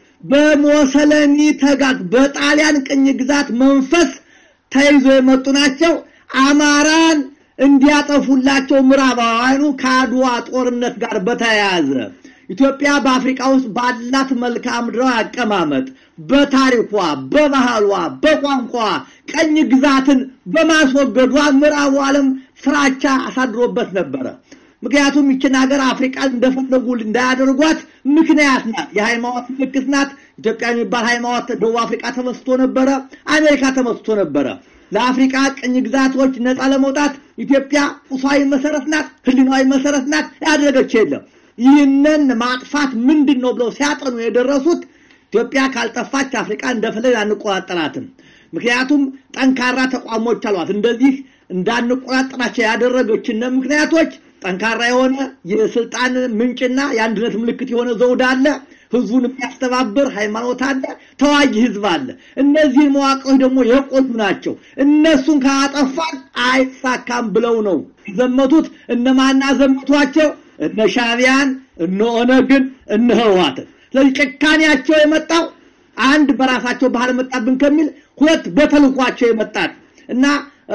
Speaker 4: በሞሰለኒ ተጋግ በጣሊያን ቅኝ ግዛት መንፈስ ተይዞ የመጡ ናቸው። አማራን እንዲያጠፉላቸው ምዕራባውያኑ ከአድዋ ጦርነት ጋር በተያያዘ ኢትዮጵያ በአፍሪካ ውስጥ ባላት መልክዓ ምድራዊ አቀማመጥ በታሪኳ፣ በባህሏ፣ በቋንቋ ቀኝ ግዛትን በማስወገዷ ምዕራቡ ዓለም ፍራቻ አሳድሮበት ነበረ። ምክንያቱም ይችን ሀገር አፍሪቃን እንደፈለጉ እንዳያደርጓት ምክንያት ናት። የሃይማኖት ምልክት ናት። ኢትዮጵያ የሚባል ሃይማኖት ደቡብ አፍሪቃ ተመስቶ ነበረ፣ አሜሪካ ተመስቶ ነበረ። ለአፍሪቃ ቅኝ ግዛቶች ነፃ ለመውጣት ኢትዮጵያ ቁሳዊ መሰረት ናት፣ ህሊናዊ መሰረት ናት። ያደረገች የለም። ይህንን ማጥፋት ምንድን ነው ብለው ሲያጠኑ የደረሱት ኢትዮጵያ ካልጠፋች አፍሪቃ እንደፈለግ አንቆጣጠራትም። ምክንያቱም ጠንካራ ተቋሞች አሏት። እንደዚህ እንዳንቆጣጠራቸው ያደረገችን ምክንያቶች ጠንካራ የሆነ የስልጣን ምንጭና የአንድነት ምልክት የሆነ ዘውድ አለ። ህዝቡን የሚያስተባብር ሃይማኖት አለ። ተዋጊ ህዝብ አለ። እነዚህን መዋቅሮች ደግሞ የቆዩ ናቸው። እነሱን ካጠፋን አይሳካም ብለው ነው ዘመቱት። እነማና ዘመቷቸው? እነ ሻቢያን፣ እነ ኦነግን፣ እነ ህወሓትን። ስለዚህ ጭካኔያቸው የመጣው አንድ በራሳቸው ባህል መጣብን ከሚል ሁለት በተልኳቸው የመጣ እና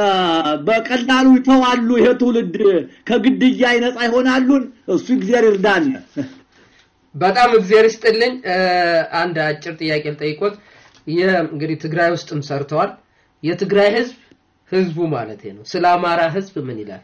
Speaker 4: በቀላሉ ይተዋሉ። ይሄ ትውልድ ከግድያ ነፃ ይሆናሉን። እሱ እግዚአብሔር ይርዳን።
Speaker 2: በጣም እግዚአብሔር ይስጥልኝ። አንድ አጭር ጥያቄ ልጠይቆት። እንግዲህ ትግራይ ውስጥም ሰርተዋል። የትግራይ ህዝብ ህዝቡ ማለት ነው ስለ አማራ ህዝብ ምን ይላል?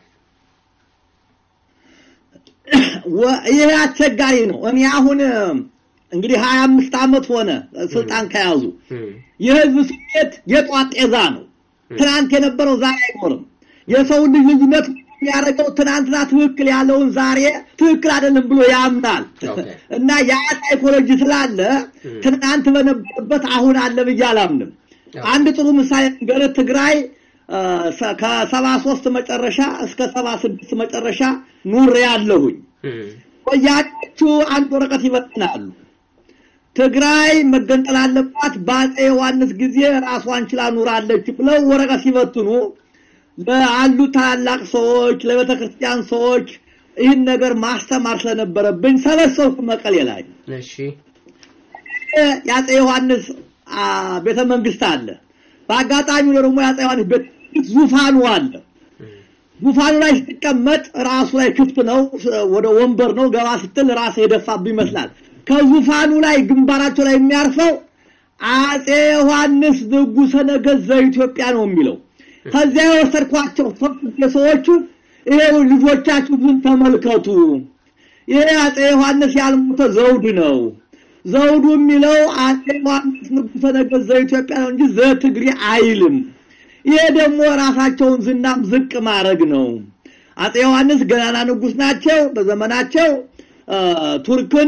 Speaker 4: ይሄ አስቸጋሪ ነው። እኔ አሁን እንግዲህ ሀያ አምስት ዓመት ሆነ ስልጣን ከያዙ። የህዝብ ስሜት የጧት ጤዛ ነው። ትናንት የነበረው ዛሬ አይኖርም። የሰው ልጅ ልዩነት የሚያደርገው ትናንትና ትክክል ያለውን ዛሬ ትክክል አይደለም ብሎ ያምናል እና ያ ሳይኮሎጂ ስላለ ትናንት በነበረበት አሁን አለ ብዬ አላምንም። አንድ ጥሩ ምሳሌ ነገር ትግራይ ከሰባ ሶስት መጨረሻ እስከ ሰባ ስድስት መጨረሻ ኑሬ ያለሁኝ ወያኔዎቹ አንድ ወረቀት ይበትናሉ። ትግራይ መገንጠል አለባት በአፄ ዮሐንስ ጊዜ ራሷን ችላ ኑራለች ብለው ወረቀት ሲበትኑ ለአሉ ታላላቅ ሰዎች ለቤተ ክርስቲያን ሰዎች ይህን ነገር ማስተማር ስለነበረብኝ ሰበሰብኩ መቀሌ ላይ።
Speaker 2: እሺ
Speaker 4: የአፄ ዮሐንስ ቤተ መንግስት አለ። በአጋጣሚ ደግሞ የአፄ ዮሐንስ ቤተ መንግስት ዙፋኑ አለ። ዙፋኑ ላይ ስትቀመጥ ራሱ ላይ ክፍት ነው፣ ወደ ወንበር ነው። ገባ ስትል ራስ የደፋብ ይመስላል። ከዙፋኑ ላይ ግንባራቸው ላይ የሚያርፈው አፄ ዮሐንስ ንጉሠ ነገሥት ዘኢትዮጵያ ነው የሚለው። ከዚያ የወሰድኳቸው ሰዎቹ ይሄው ልጆቻችሁ ግን ተመልከቱ። ይሄ አጼ ዮሐንስ ያልሞተ ዘውድ ነው። ዘውዱ የሚለው አጼ ዮሐንስ ንጉሠ ነገሥት ዘኢትዮጵያ ነው እንጂ ዘትግሬ አይልም። ይሄ ደግሞ ራሳቸውን ዝናም ዝቅ ማድረግ ነው። አጼ ዮሐንስ ገናና ንጉሥ ናቸው። በዘመናቸው ቱርክን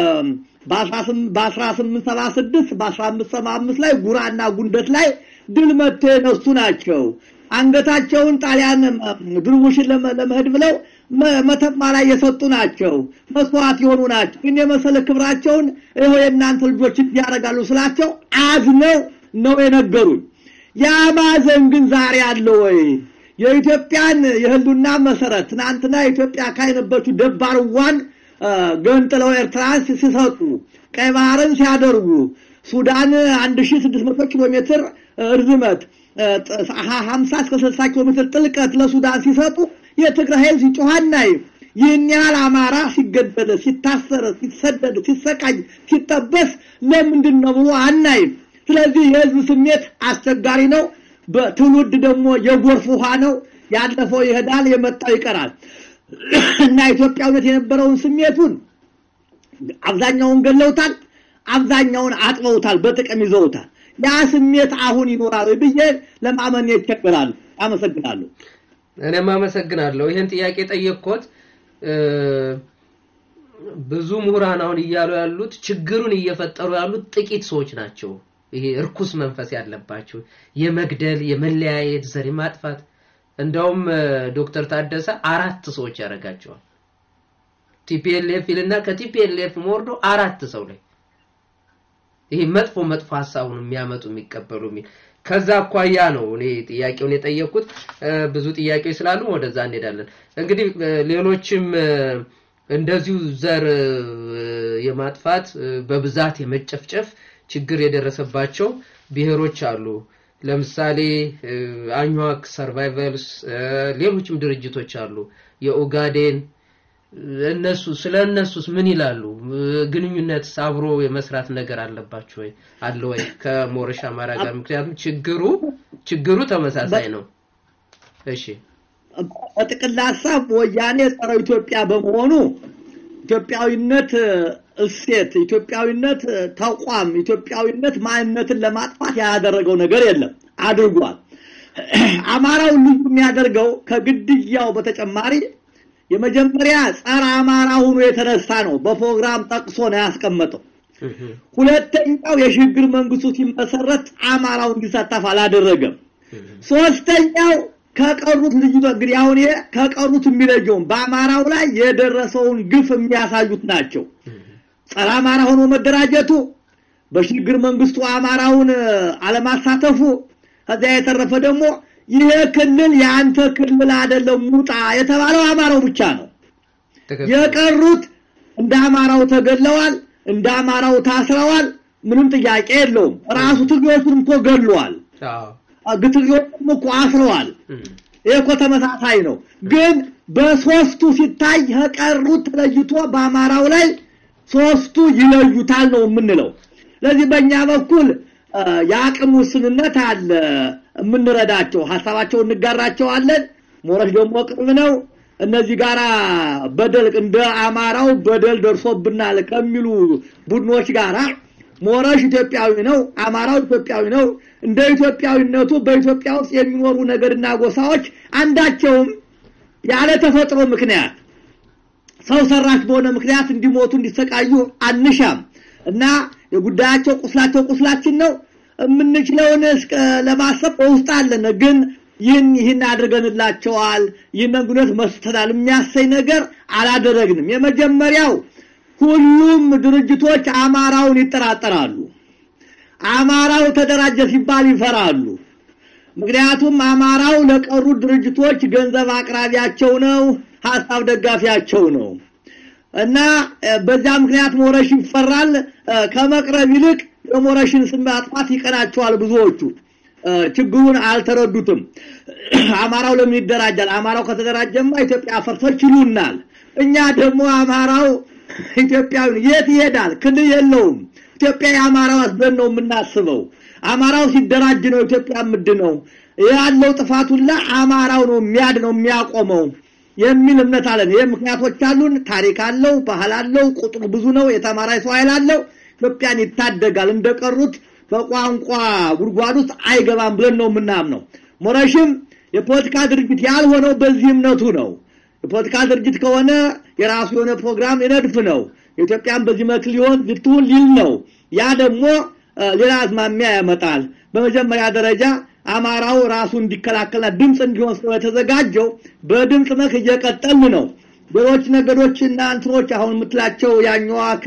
Speaker 4: በ1876 በ1575 ላይ ጉራና ጉንደት ላይ ድል መጥተው የነሱ ናቸው። አንገታቸውን ጣሊያን ድርቡሽን ለመሄድ ብለው መተማ ላይ የሰጡ ናቸው። መስዋዕት የሆኑ ናቸው። ግን የመሰለ ክብራቸውን ይኸው የእናንተ ልጆች ያደርጋሉ ስላቸው አዝነው ነው የነገሩኝ። ያ ማዘን ግን ዛሬ አለ ወይ? የኢትዮጵያን የህልውና መሰረት ትናንትና ኢትዮጵያ አካል የነበረችው ደባርዋን ገንጥለው ኤርትራን ሲሰጡ ቀይ ባህርን ሲያደርጉ ሱዳን 1600 ኪሎ ሜትር ርዝመት 50 እስከ 60 ኪሎ ሜትር ጥልቀት ለሱዳን ሲሰጡ የትግራይ ህዝብ ሲጮህ አናይም። ይህን ያህል አማራ ሲገደል፣ ሲታሰር፣ ሲሰደድ፣ ሲሰቃይ፣ ሲጠበስ ለምንድን ነው ብሎ አናይም። ስለዚህ የህዝብ ስሜት አስቸጋሪ ነው። በትውልድ ደግሞ የጎርፍ ውሃ ነው። ያለፈው ይሄዳል፣ የመጣው ይቀራል እና ኢትዮጵያዊነት የነበረውን ስሜቱን አብዛኛውን ገለውታል፣ አብዛኛውን አጥበውታል፣ በጥቅም ይዘውታል። ያ ስሜት አሁን ይኖራል ብዬ ለማመን ይቸግራሉ። አመሰግናለሁ።
Speaker 2: እኔም አመሰግናለሁ። ይህን ጥያቄ ጠየቅኮት ብዙ ምሁራን አሁን እያሉ ያሉት ችግሩን እየፈጠሩ ያሉት ጥቂት ሰዎች ናቸው። ይሄ እርኩስ መንፈስ ያለባቸው የመግደል፣ የመለያየት፣ ዘር ማጥፋት እንደውም ዶክተር ታደሰ አራት ሰዎች ያደርጋቸዋል። ቲፒኤልኤፍ ይልና ከቲፒኤልኤፍ ወርዶ አራት ሰው ላይ ይሄ መጥፎ መጥፎ ሀሳቡን የሚያመጡ የሚቀበሉ የሚል ከዛ አኳያ ነው እኔ ጥያቄውን የጠየቅኩት። ብዙ ጥያቄዎች ስላሉ ወደዛ እንሄዳለን። እንግዲህ ሌሎችም እንደዚሁ ዘር የማጥፋት በብዛት የመጨፍጨፍ ችግር የደረሰባቸው ብሔሮች አሉ። ለምሳሌ አኟክ ሰርቫይቨልስ፣ ሌሎችም ድርጅቶች አሉ። የኦጋዴን እነሱ ስለ እነሱስ ምን ይላሉ? ግንኙነት አብሮ የመስራት ነገር አለባቸው ወይ አለ ወይ ከሞረሽ አማራ ጋር? ምክንያቱም ችግሩ ችግሩ ተመሳሳይ ነው። እሺ
Speaker 4: በጥቅል ሀሳብ ወያኔ ጸረ ኢትዮጵያ በመሆኑ ኢትዮጵያዊነት እሴት፣ ኢትዮጵያዊነት ተቋም፣ ኢትዮጵያዊነት ማንነትን ለማጥፋት ያደረገው ነገር የለም። አድርጓል። አማራውን ልዩ የሚያደርገው ከግድያው በተጨማሪ የመጀመሪያ ጸረ አማራ ሆኖ የተነሳ ነው። በፕሮግራም ጠቅሶ ነው ያስቀመጠው። ሁለተኛው የሽግግር መንግስቱ ሲመሰረት አማራው እንዲሳተፍ አላደረገም። ሶስተኛው ከቀሩት ልዩ እንግዲህ አሁን ይሄ ከቀሩት የሚለየውም በአማራው ላይ የደረሰውን ግፍ የሚያሳዩት ናቸው። ጸረ አማራ ሆኖ መደራጀቱ፣ በሽግግር መንግስቱ አማራውን አለማሳተፉ፣ ከዚያ የተረፈ ደግሞ ይሄ ክልል የአንተ ክልል አይደለም ውጣ የተባለው አማራው ብቻ ነው። የቀሩት እንደ አማራው ተገለዋል፣ እንደ አማራው ታስረዋል። ምንም ጥያቄ የለውም። ራሱ ትግሬዎቹን እኮ ገለዋል። ትግሬዎቹም እኮ አስረዋል። ይሄ እኮ ተመሳሳይ ነው። ግን በሶስቱ ሲታይ ከቀሩት ተለይቶ በአማራው ላይ ሶስቱ ይለዩታል ነው የምንለው። ስለዚህ በእኛ በኩል የአቅም ውስንነት አለ። የምንረዳቸው ሀሳባቸውን እንጋራቸዋለን። ሞረሽ ደግሞ ቅርብ ነው። እነዚህ ጋራ በደል እንደ አማራው በደል ደርሶብናል ከሚሉ ቡድኖች ጋራ ሞረሽ ኢትዮጵያዊ ነው፣ አማራው ኢትዮጵያዊ ነው። እንደ ኢትዮጵያዊነቱ በኢትዮጵያ ውስጥ የሚኖሩ ነገድና ጎሳዎች አንዳቸውም ያለ ተፈጥሮ ምክንያት ሰው ሰራሽ በሆነ ምክንያት እንዲሞቱ እንዲሰቃዩ አንሻም እና የጉዳያቸው ቁስላቸው ቁስላችን ነው። የምንችለውን ለማሰብ በውስጥ አለን። ግን ይህን ይህን አድርገንላቸዋል፣ ይህንን ጉነት መስተናል የሚያሰኝ ነገር አላደረግንም። የመጀመሪያው ሁሉም ድርጅቶች አማራውን ይጠራጠራሉ። አማራው ተደራጀ ሲባል ይፈራሉ። ምክንያቱም አማራው ለቀሩ ድርጅቶች ገንዘብ አቅራቢያቸው ነው፣ ሀሳብ ደጋፊያቸው ነው እና በዛ ምክንያት ሞረሽ ይፈራል። ከመቅረብ ይልቅ የሞረሽን ስም ማጥፋት ይቀናቸዋል ብዙዎቹ። ችግሩን አልተረዱትም። አማራው ለምን ይደራጃል? አማራው ከተደራጀማ ኢትዮጵያ ፈርሶች ይሉናል። እኛ ደግሞ አማራው ኢትዮጵያዊ የት ይሄዳል? ክልል የለውም። ኢትዮጵያ የአማራው አስበን ነው የምናስበው። አማራው ሲደራጅ ነው ኢትዮጵያ የምድነው። ያለው ጥፋት ሁላ አማራው ነው የሚያድነው የሚያቆመው የሚል እምነት አለን። ይህ ምክንያቶች አሉን። ታሪክ አለው፣ ባህል አለው፣ ቁጥሩ ብዙ ነው፣ የተማረ ሰው ኃይል አለው። ኢትዮጵያን ይታደጋል። እንደቀሩት በቋንቋ ጉድጓድ ውስጥ አይገባም ብለን ነው የምናምነው። ሞረሽም የፖለቲካ ድርጅት ያልሆነው በዚህ እምነቱ ነው። የፖለቲካ ድርጅት ከሆነ የራሱ የሆነ ፕሮግራም ይነድፍ ነው። ኢትዮጵያን በዚህ መልክ ሊሆን ልትሁን ሊል ነው። ያ ደግሞ ሌላ አዝማሚያ ያመጣል። በመጀመሪያ ደረጃ አማራው ራሱ እንዲከላከልና ድምፅ እንዲሆን ስለተዘጋጀው በድምፅ መልክ እየቀጠልን ነው። ሌሎች ነገዶችና እንትኖች አሁን የምትላቸው ያኛዋክ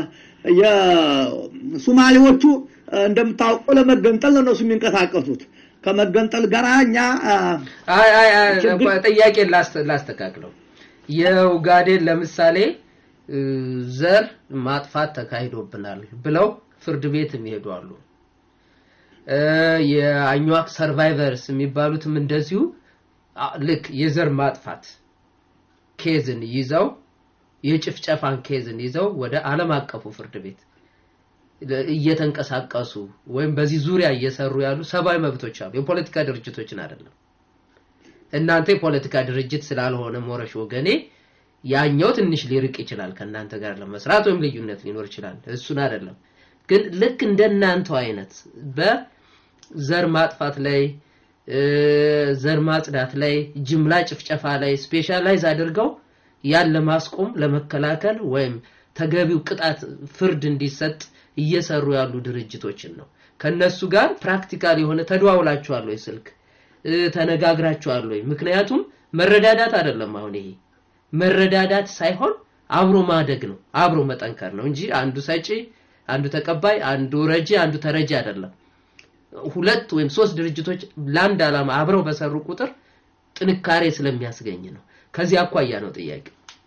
Speaker 4: የሱማሌዎቹ እንደምታውቀው ለመገንጠል ነው እነሱ የሚንቀሳቀሱት። ከመገንጠል ጋር እኛ
Speaker 2: አይ አይ አይ ጥያቄ ላስተካክለው። የኡጋዴን ለምሳሌ ዘር ማጥፋት ተካሂዶብናል ብለው ፍርድ ቤት የሚሄዱ አሉ። የአኟክ ሰርቫይቨርስ የሚባሉትም እንደዚሁ ልክ የዘር ማጥፋት ኬዝን ይዘው የጭፍጨፋን ኬዝን ይዘው ወደ ዓለም አቀፉ ፍርድ ቤት እየተንቀሳቀሱ ወይም በዚህ ዙሪያ እየሰሩ ያሉ ሰብአዊ መብቶች አሉ። የፖለቲካ ድርጅቶችን አይደለም። እናንተ የፖለቲካ ድርጅት ስላልሆነ ሞረሽ ወገኔ ያኛው ትንሽ ሊርቅ ይችላል ከእናንተ ጋር ለመስራት ወይም ልዩነት ሊኖር ይችላል። እሱን አይደለም ግን ልክ እንደናንተው አይነት በዘር ማጥፋት ላይ ዘር ማጽዳት ላይ ጅምላ ጭፍጨፋ ላይ ስፔሻላይዝ አድርገው ያን ለማስቆም ለመከላከል ወይም ተገቢው ቅጣት ፍርድ እንዲሰጥ እየሰሩ ያሉ ድርጅቶችን ነው። ከነሱ ጋር ፕራክቲካል የሆነ ተደዋውላችኋል ወይ? ስልክ ተነጋግራችኋል ወይ? ምክንያቱም መረዳዳት አይደለም አሁን ይሄ መረዳዳት ሳይሆን አብሮ ማደግ ነው፣ አብሮ መጠንከር ነው እንጂ አንዱ ሰጪ፣ አንዱ ተቀባይ፣ አንዱ ረጂ፣ አንዱ ተረጂ አይደለም። ሁለት ወይም ሶስት ድርጅቶች ለአንድ ዓላማ አብረው በሰሩ ቁጥር ጥንካሬ ስለሚያስገኝ ነው። ከዚህ አኳያ ነው ጥያቄ።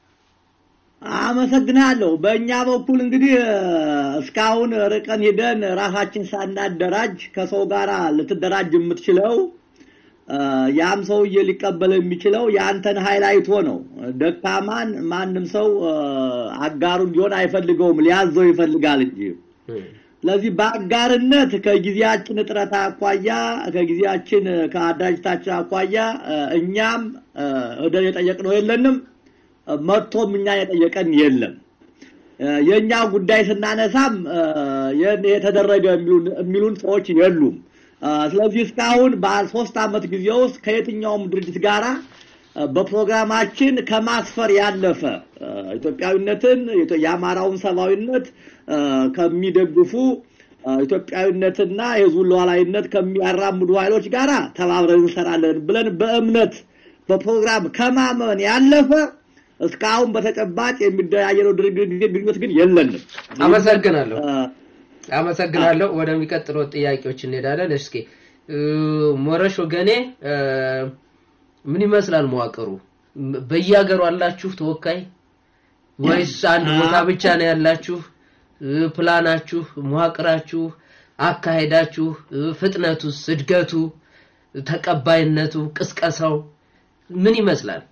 Speaker 4: አመሰግናለሁ። በእኛ በኩል እንግዲህ እስካሁን ርቀን ሄደን ራሳችን ሳናደራጅ ከሰው ጋር ልትደራጅ የምትችለው ያም ሰውዬ ሊቀበል የሚችለው የአንተን ኃይል አይቶ ነው። ደካማን ማንም ሰው አጋሩ እንዲሆን አይፈልገውም፣ ሊያዘው ይፈልጋል እንጂ። ስለዚህ በአጋርነት ከጊዜያችን እጥረት አኳያ ከጊዜያችን ከአደራጅታችን አኳያ እኛም እደን የጠየቅነው የለንም፣ መጥቶም እኛ የጠየቀን የለም። የእኛ ጉዳይ ስናነሳም የተደረገ የሚሉን ሰዎች የሉም። ስለዚህ እስካሁን በሶስት ዓመት ጊዜ ውስጥ ከየትኛውም ድርጅት ጋራ በፕሮግራማችን ከማስፈር ያለፈ ኢትዮጵያዊነትን የአማራውን ሰብአዊነት ከሚደግፉ ኢትዮጵያዊነትና የህዝቡን ሉዓላዊነት ከሚያራምዱ ኃይሎች ጋር ተባብረን እንሰራለን ብለን በእምነት በፕሮግራም ከማመን ያለፈ እስካሁን በተጨባጭ የሚደያየነው ግንኙነት ግን የለንም።
Speaker 2: አመሰግናለሁ። አመሰግናለሁ። ወደሚቀጥለው ጥያቄዎች እንሄዳለን። እስኪ ሞረሽ ወገኔ ምን ይመስላል መዋቅሩ? በየሀገሩ አላችሁ ተወካይ ወይስ አንድ ቦታ ብቻ ነው ያላችሁ? ፕላናችሁ፣ መዋቅራችሁ፣ አካሄዳችሁ፣ ፍጥነቱስ፣ እድገቱ፣ ተቀባይነቱ፣ ቅስቀሳው ምን ይመስላል?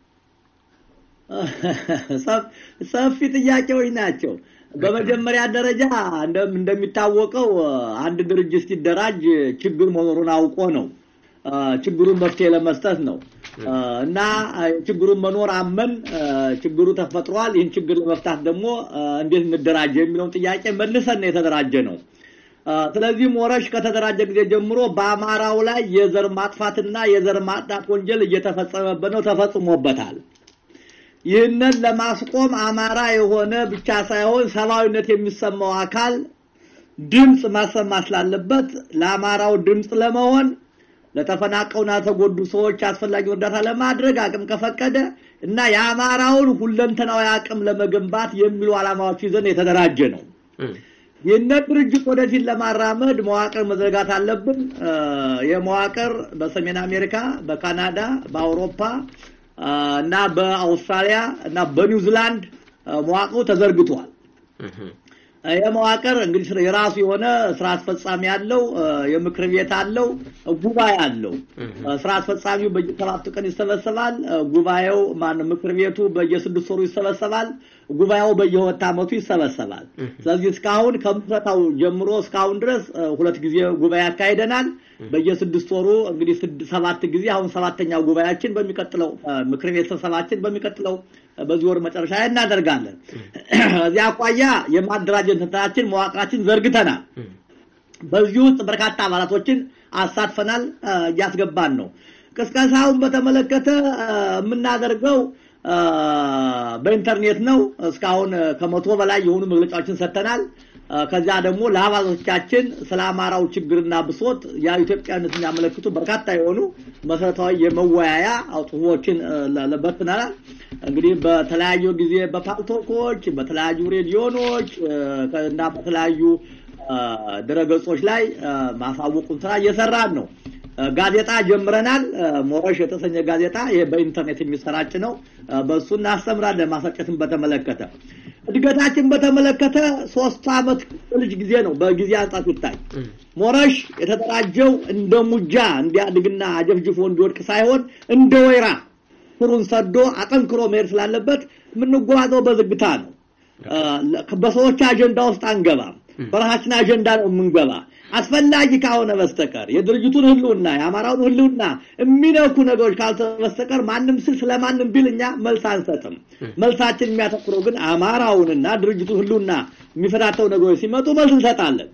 Speaker 4: ሰፊ ጥያቄዎች ናቸው። በመጀመሪያ ደረጃ እንደሚታወቀው አንድ ድርጅት ሲደራጅ ችግር መኖሩን አውቆ ነው ችግሩን መፍትሄ ለመስጠት ነው እና ችግሩን መኖር አመን ችግሩ ተፈጥሯል። ይህን ችግር ለመፍታት ደግሞ እንዴት እንደራጀ የሚለውን ጥያቄ መልሰን ነው የተደራጀ ነው። ስለዚህ ሞረሽ ከተደራጀ ጊዜ ጀምሮ በአማራው ላይ የዘር ማጥፋትና የዘር ማጥዳት ወንጀል እየተፈጸመበት ነው፣ ተፈጽሞበታል። ይህንን ለማስቆም አማራ የሆነ ብቻ ሳይሆን ሰብአዊነት የሚሰማው አካል ድምፅ ማሰማት ስላለበት ለአማራው ድምፅ ለመሆን ለተፈናቀውና ተጎዱ ሰዎች አስፈላጊ እርዳታ ለማድረግ አቅም ከፈቀደ እና የአማራውን ሁለንተናዊ አቅም ለመገንባት የሚሉ ዓላማዎች ይዘን የተደራጀ ነው። ይህንን ድርጅት ወደፊት ለማራመድ መዋቅር መዘርጋት አለብን። የመዋቅር በሰሜን አሜሪካ፣ በካናዳ፣ በአውሮፓ እና በአውስትራሊያ እና በኒውዚላንድ መዋቅሩ ተዘርግቷል። የመዋቅር እንግዲህ የራሱ የሆነ ስራ አስፈጻሚ አለው፣ የምክር ቤት አለው፣ ጉባኤ አለው። ስራ አስፈጻሚው በየሰባቱ ቀን ይሰበሰባል። ጉባኤው ማን ምክር ቤቱ በየስድስት ወሩ ይሰበሰባል። ጉባኤው በየሁለት ዓመቱ ይሰበሰባል። ስለዚህ እስካሁን ከምስረታው ጀምሮ እስካሁን ድረስ እ፣ ሁለት ጊዜ ጉባኤ ያካሂደናል። በየስድስት ወሩ እንግዲህ ስድ- ሰባት ጊዜ አሁን ሰባተኛው ጉባኤያችን በሚቀጥለው እ፣ ምክር ቤት ስብሰባችን በሚቀጥለው እ፣ በዚህ ወር መጨረሻ ላይ እናደርጋለን። እዚያ አኳያ የማደራጀት እንትናችን መዋቅራችን ዘርግተናል። በዚህ ውስጥ በርካታ አባላቶችን አሳትፈናል፣ እ፣ እያስገባን ነው። ቅስቀሳውን በተመለከተ እ፣ የምናደርገው እ፣ በኢንተርኔት ነው። እስካሁን እ፣ ከመቶ በላይ የሆኑ መግለጫዎችን ሰጥተናል። እ፣ ከዚያ ደግሞ ለአባሎቻችን ስለ አማራው ችግርና ብሶት ያ ኢትዮጵያነት የሚያመለክቱ በርካታ የሆኑ መሰረታዊ የመወያያ ጽሁፎችን እ፣ ለ- ለ- በትነናል። እንግዲህ በተለያዩ ጊዜ በፓልቶኮች፣ በተለያዩ ሬዲዮኖች እ፣ እና በተለያዩ እ፣ ድረገጾች ላይ እ፣ ማሳወቁን ስራ እየሰራን ነው። እ፣ ጋዜጣ ጀምረናል። እ፣ ሞረሽ የተሰኘ ጋዜጣ ይሄ በኢንተርኔት የሚሰራጭ ነው። እ፣ በእሱ እናስተምራለን። ማሰጨትን በተመለከተ እድገታችን በተመለከተ ሶስት አመት ልጅ ጊዜ ነው። በጊዜ አንጻር ሲታይ ሞረሽ የተደራጀው እንደ ሙጃ እንዲያድግና አጀፍጅፎ እንዲወድቅ ሳይሆን እንደ ወይራ ስሩን ሰዶ አጠንክሮ መሄድ ስላለበት የምንጓዘው በዝግታ ነው። እ፣ በሰዎች አጀንዳ ውስጥ አንገባም። በራሳችን አጀንዳ ነው የምንገባ። አስፈላጊ ከሆነ በስተቀር የድርጅቱን ህልውና የአማራውን ህልውና የሚነኩ ነገሮች ካልተ በስተቀር ማንም ስል ስለማንም ቢል እኛ መልስ አንሰጥም። መልሳችን የሚያተኩረው ግን አማራውንና ድርጅቱ ህልውና የሚፈታተው ነገሮች ሲመጡ መልስ እንሰጣለን።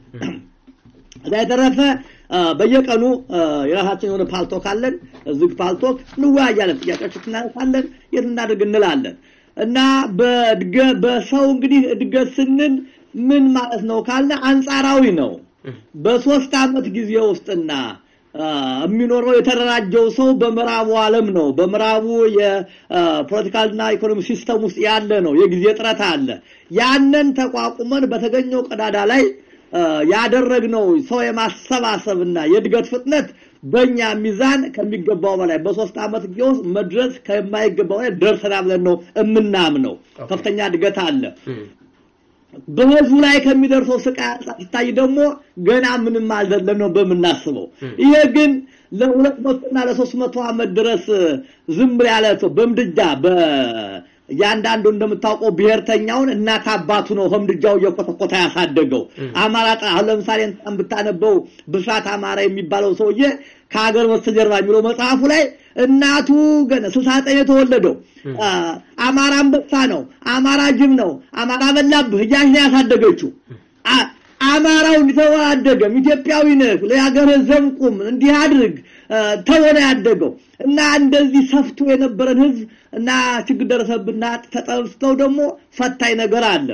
Speaker 4: እዛ የተረፈ እ፣ በየቀኑ እ፣ የራሳችን የሆነ ፓልቶክ አለን። ዝግ ፓልቶክ እንወያያለን፣ ጥያቄዎች እናነሳለን፣ የት እናድርግ እንላለን እና በእድገ በሰው እንግዲህ እድገት ስንል ምን ማለት ነው ካለ አንጻራዊ ነው። በሶስት አመት ጊዜ ውስጥና አ፣ የሚኖረው የተደራጀው ሰው በምዕራቡ ዓለም ነው። በምዕራቡ የፖለቲካልና ኢኮኖሚ ሲስተም ውስጥ ያለ ነው። የጊዜ ጥረት አለ። ያንን ተቋቁመን በተገኘው ቀዳዳ ላይ አ፣ ያደረግነው ሰው የማሰባሰብና የእድገት ፍጥነት በእኛ ሚዛን ከሚገባው በላይ በሶስት አመት ጊዜ ውስጥ መድረስ ከማይገባው ላይ ደርሰናል ብለን ነው የምናምነው። ከፍተኛ እድገት አለ። በህዝቡ ላይ ከሚደርሰው ስቃይ አንጻር ሲታይ ደግሞ ገና ምንም አልዘለም ነው በምናስበው። ይሄ ግን ለሁለት መቶና ለሶስት መቶ ዓመት ድረስ ዝም ያለ ሰው በምድጃ በእያንዳንዱ እንደምታውቀው ብሔርተኛውን እናት አባቱ ነው ከምድጃው እየኮተኮተ ያሳደገው። አማራ ጠ- አሁን ለምሳሌ እንኳን ብታነበው ብስራት አማራ የሚባለው ሰውዬ ከሀገር በስተጀርባ የሚለው መጽሐፉ ላይ እናቱ ገና ስልሳ ዘጠኝ የተወለደው አ፣ አማራ አንበሳ ነው፣ አማራ ጅብ ነው፣ አማራ በላብህ እያች ነው ያሳደገችው። አ- አማራው እንዲተው አደገም። ኢትዮጵያዊ ነህ፣ ለሀገርህ ዘምቁም፣ እንዲህ አድርግ አ፣ ተወነ ያደገው እና እንደዚህ ሰፍቶ የነበረን ህዝብ እና ችግር ደረሰብና ተጠፍተው ደግሞ ፈታኝ ነገር አለ።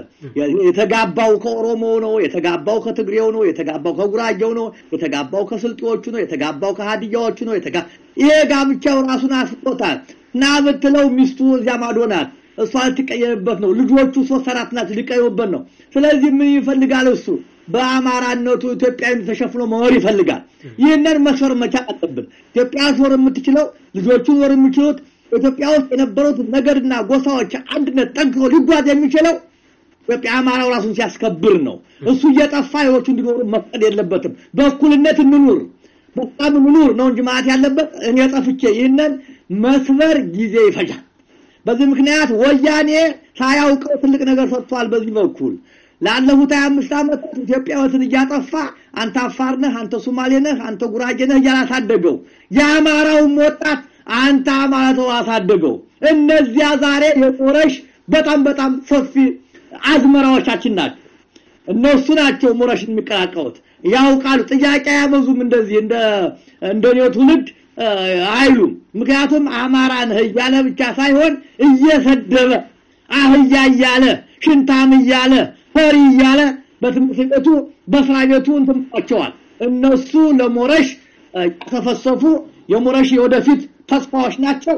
Speaker 4: የተጋባው ከኦሮሞ ነው፣ የተጋባው ከትግሬው ነው፣ የተጋባው ከጉራጌው ነው፣ የተጋባው ከስልጤዎቹ ነው፣ የተጋባው ከሀዲያዎቹ ነው። የተጋ ይሄ ጋብቻው ራሱን አስቆታል። ና ብትለው ሚስቱ እዚያ ማዶ ናት። እሷ ልትቀየምበት ነው። ልጆቹ ሶስት አራት ናቸው ሊቀየሙበት ነው። ስለዚህ ምን ይፈልጋል እሱ በአማራነቱ ኢትዮጵያዊ ተሸፍኖ መኖር ይፈልጋል። ይህንን መስፈር መቻል አለብን። ኢትዮጵያ ዞር የምትችለው ልጆቹ ዞር የሚችሉት ኢትዮጵያ ውስጥ የነበሩት ነገድና ጎሳዎች አንድነት ጠንክሮ ሊጓዝ የሚችለው ኢትዮጵያ አማራው ራሱን ሲያስከብር ነው። እሱ እየጠፋ ሌሎቹ እንዲኖሩ መፍቀድ የለበትም። በእኩልነት እንኑር፣ በጣም እንኑር ነው እንጂ ማለት ያለበት እኔ ጠፍቼ ይህንን መስበር ጊዜ ይፈጃል። በዚህ ምክንያት ወያኔ ሳያውቀው ትልቅ ነገር ሰጥቷል። በዚህ በኩል ላለፉት ሀያ አምስት ዓመታት ኢትዮጵያዊትን እያጠፋ አንተ አፋር ነህ፣ አንተ ሶማሌ ነህ፣ አንተ ጉራጌ ነህ እያለ አሳደገው። የአማራውም ወጣት አንተ አማራ ተው አሳደገው። እነዚያ ዛሬ የሞረሽ በጣም በጣም ሰፊ አዝመራዎቻችን ናቸው። እነሱ ናቸው ሞረሽን የሚቀላቀሉት ያውቃሉ። ጥያቄ አያበዙም። እንደዚህ እንደ እንደኔው ትውልድ እ፣ አይሉም። ምክንያቱም አማራ ነህ እያለ ብቻ ሳይሆን እየሰደበ አህያ እያለ ሽንታም እያለ ፈሪ እያለ በትምህርት ቤቱ በስራ ቤቱ እንትምቸዋል። እነሱ ለሞረሽ እ፣ ያተፈሰፉ የሞረሽ የወደፊት ተስፋዎች ናቸው።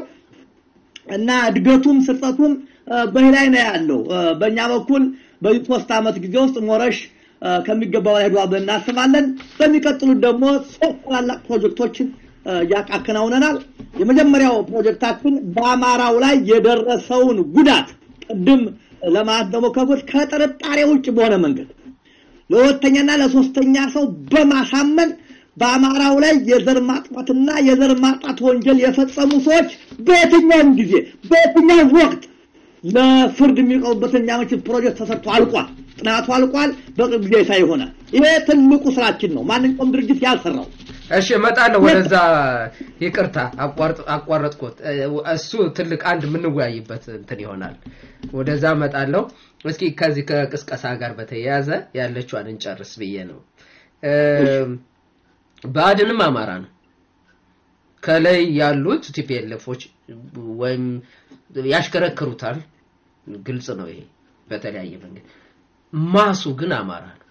Speaker 4: እና እድገቱም ስርጠቱም እ፣ በዚህ ላይ ነው ያለው። እ፣ በእኛ በኩል በዚህ ሶስት ዓመት ጊዜ ውስጥ ሞረሽ እ፣ ከሚገባው ላይ ሄዷል ብለን እናስባለን። በሚቀጥሉት ደግሞ ሶስት ታላላቅ ፕሮጀክቶችን እ፣ ያከናውነናል። የመጀመሪያው ፕሮጀክታችን በአማራው ላይ የደረሰውን ጉዳት ቅድም ለማለት እንደሞከርኩት ከጥርጣሬ ውጭ በሆነ መንገድ ለሁለተኛና ለሶስተኛ ሰው በማሳመን በአማራው ላይ የዘር ማጥፋትና የዘር ማጣት ወንጀል የፈጸሙ ሰዎች በየትኛውም ጊዜ በየትኛውም ወቅት ለፍርድ የሚቀርቡበትን የሚያመች ፕሮጀክት ተሰርቶ አልቋል። ጥናቱ አልቋል። በቅርብ ጊዜ ይፋ ይሆናል። ይሄ ትልቁ ስራችን ነው። ማንኛውም ድርጅት ያልሰራው
Speaker 2: እሺ እመጣለሁ ወደዛ። ይቅርታ አቋርጥ- አቋረጥኩት። እሱ ትልቅ አንድ የምንወያይበት እንትን ይሆናል። ወደዛ እመጣለሁ። እስኪ ከዚህ ከቅስቀሳ ጋር በተያያዘ ያለችዋን እንጨርስ ብዬ ነው። ብአዴንም አማራ ነው። ከላይ ያሉት ቲፒኤልኤፎች ወይም ያሽከረክሩታል። ግልጽ ነው ይሄ በተለያየ መንገድ። ማሱ ግን አማራ ነው።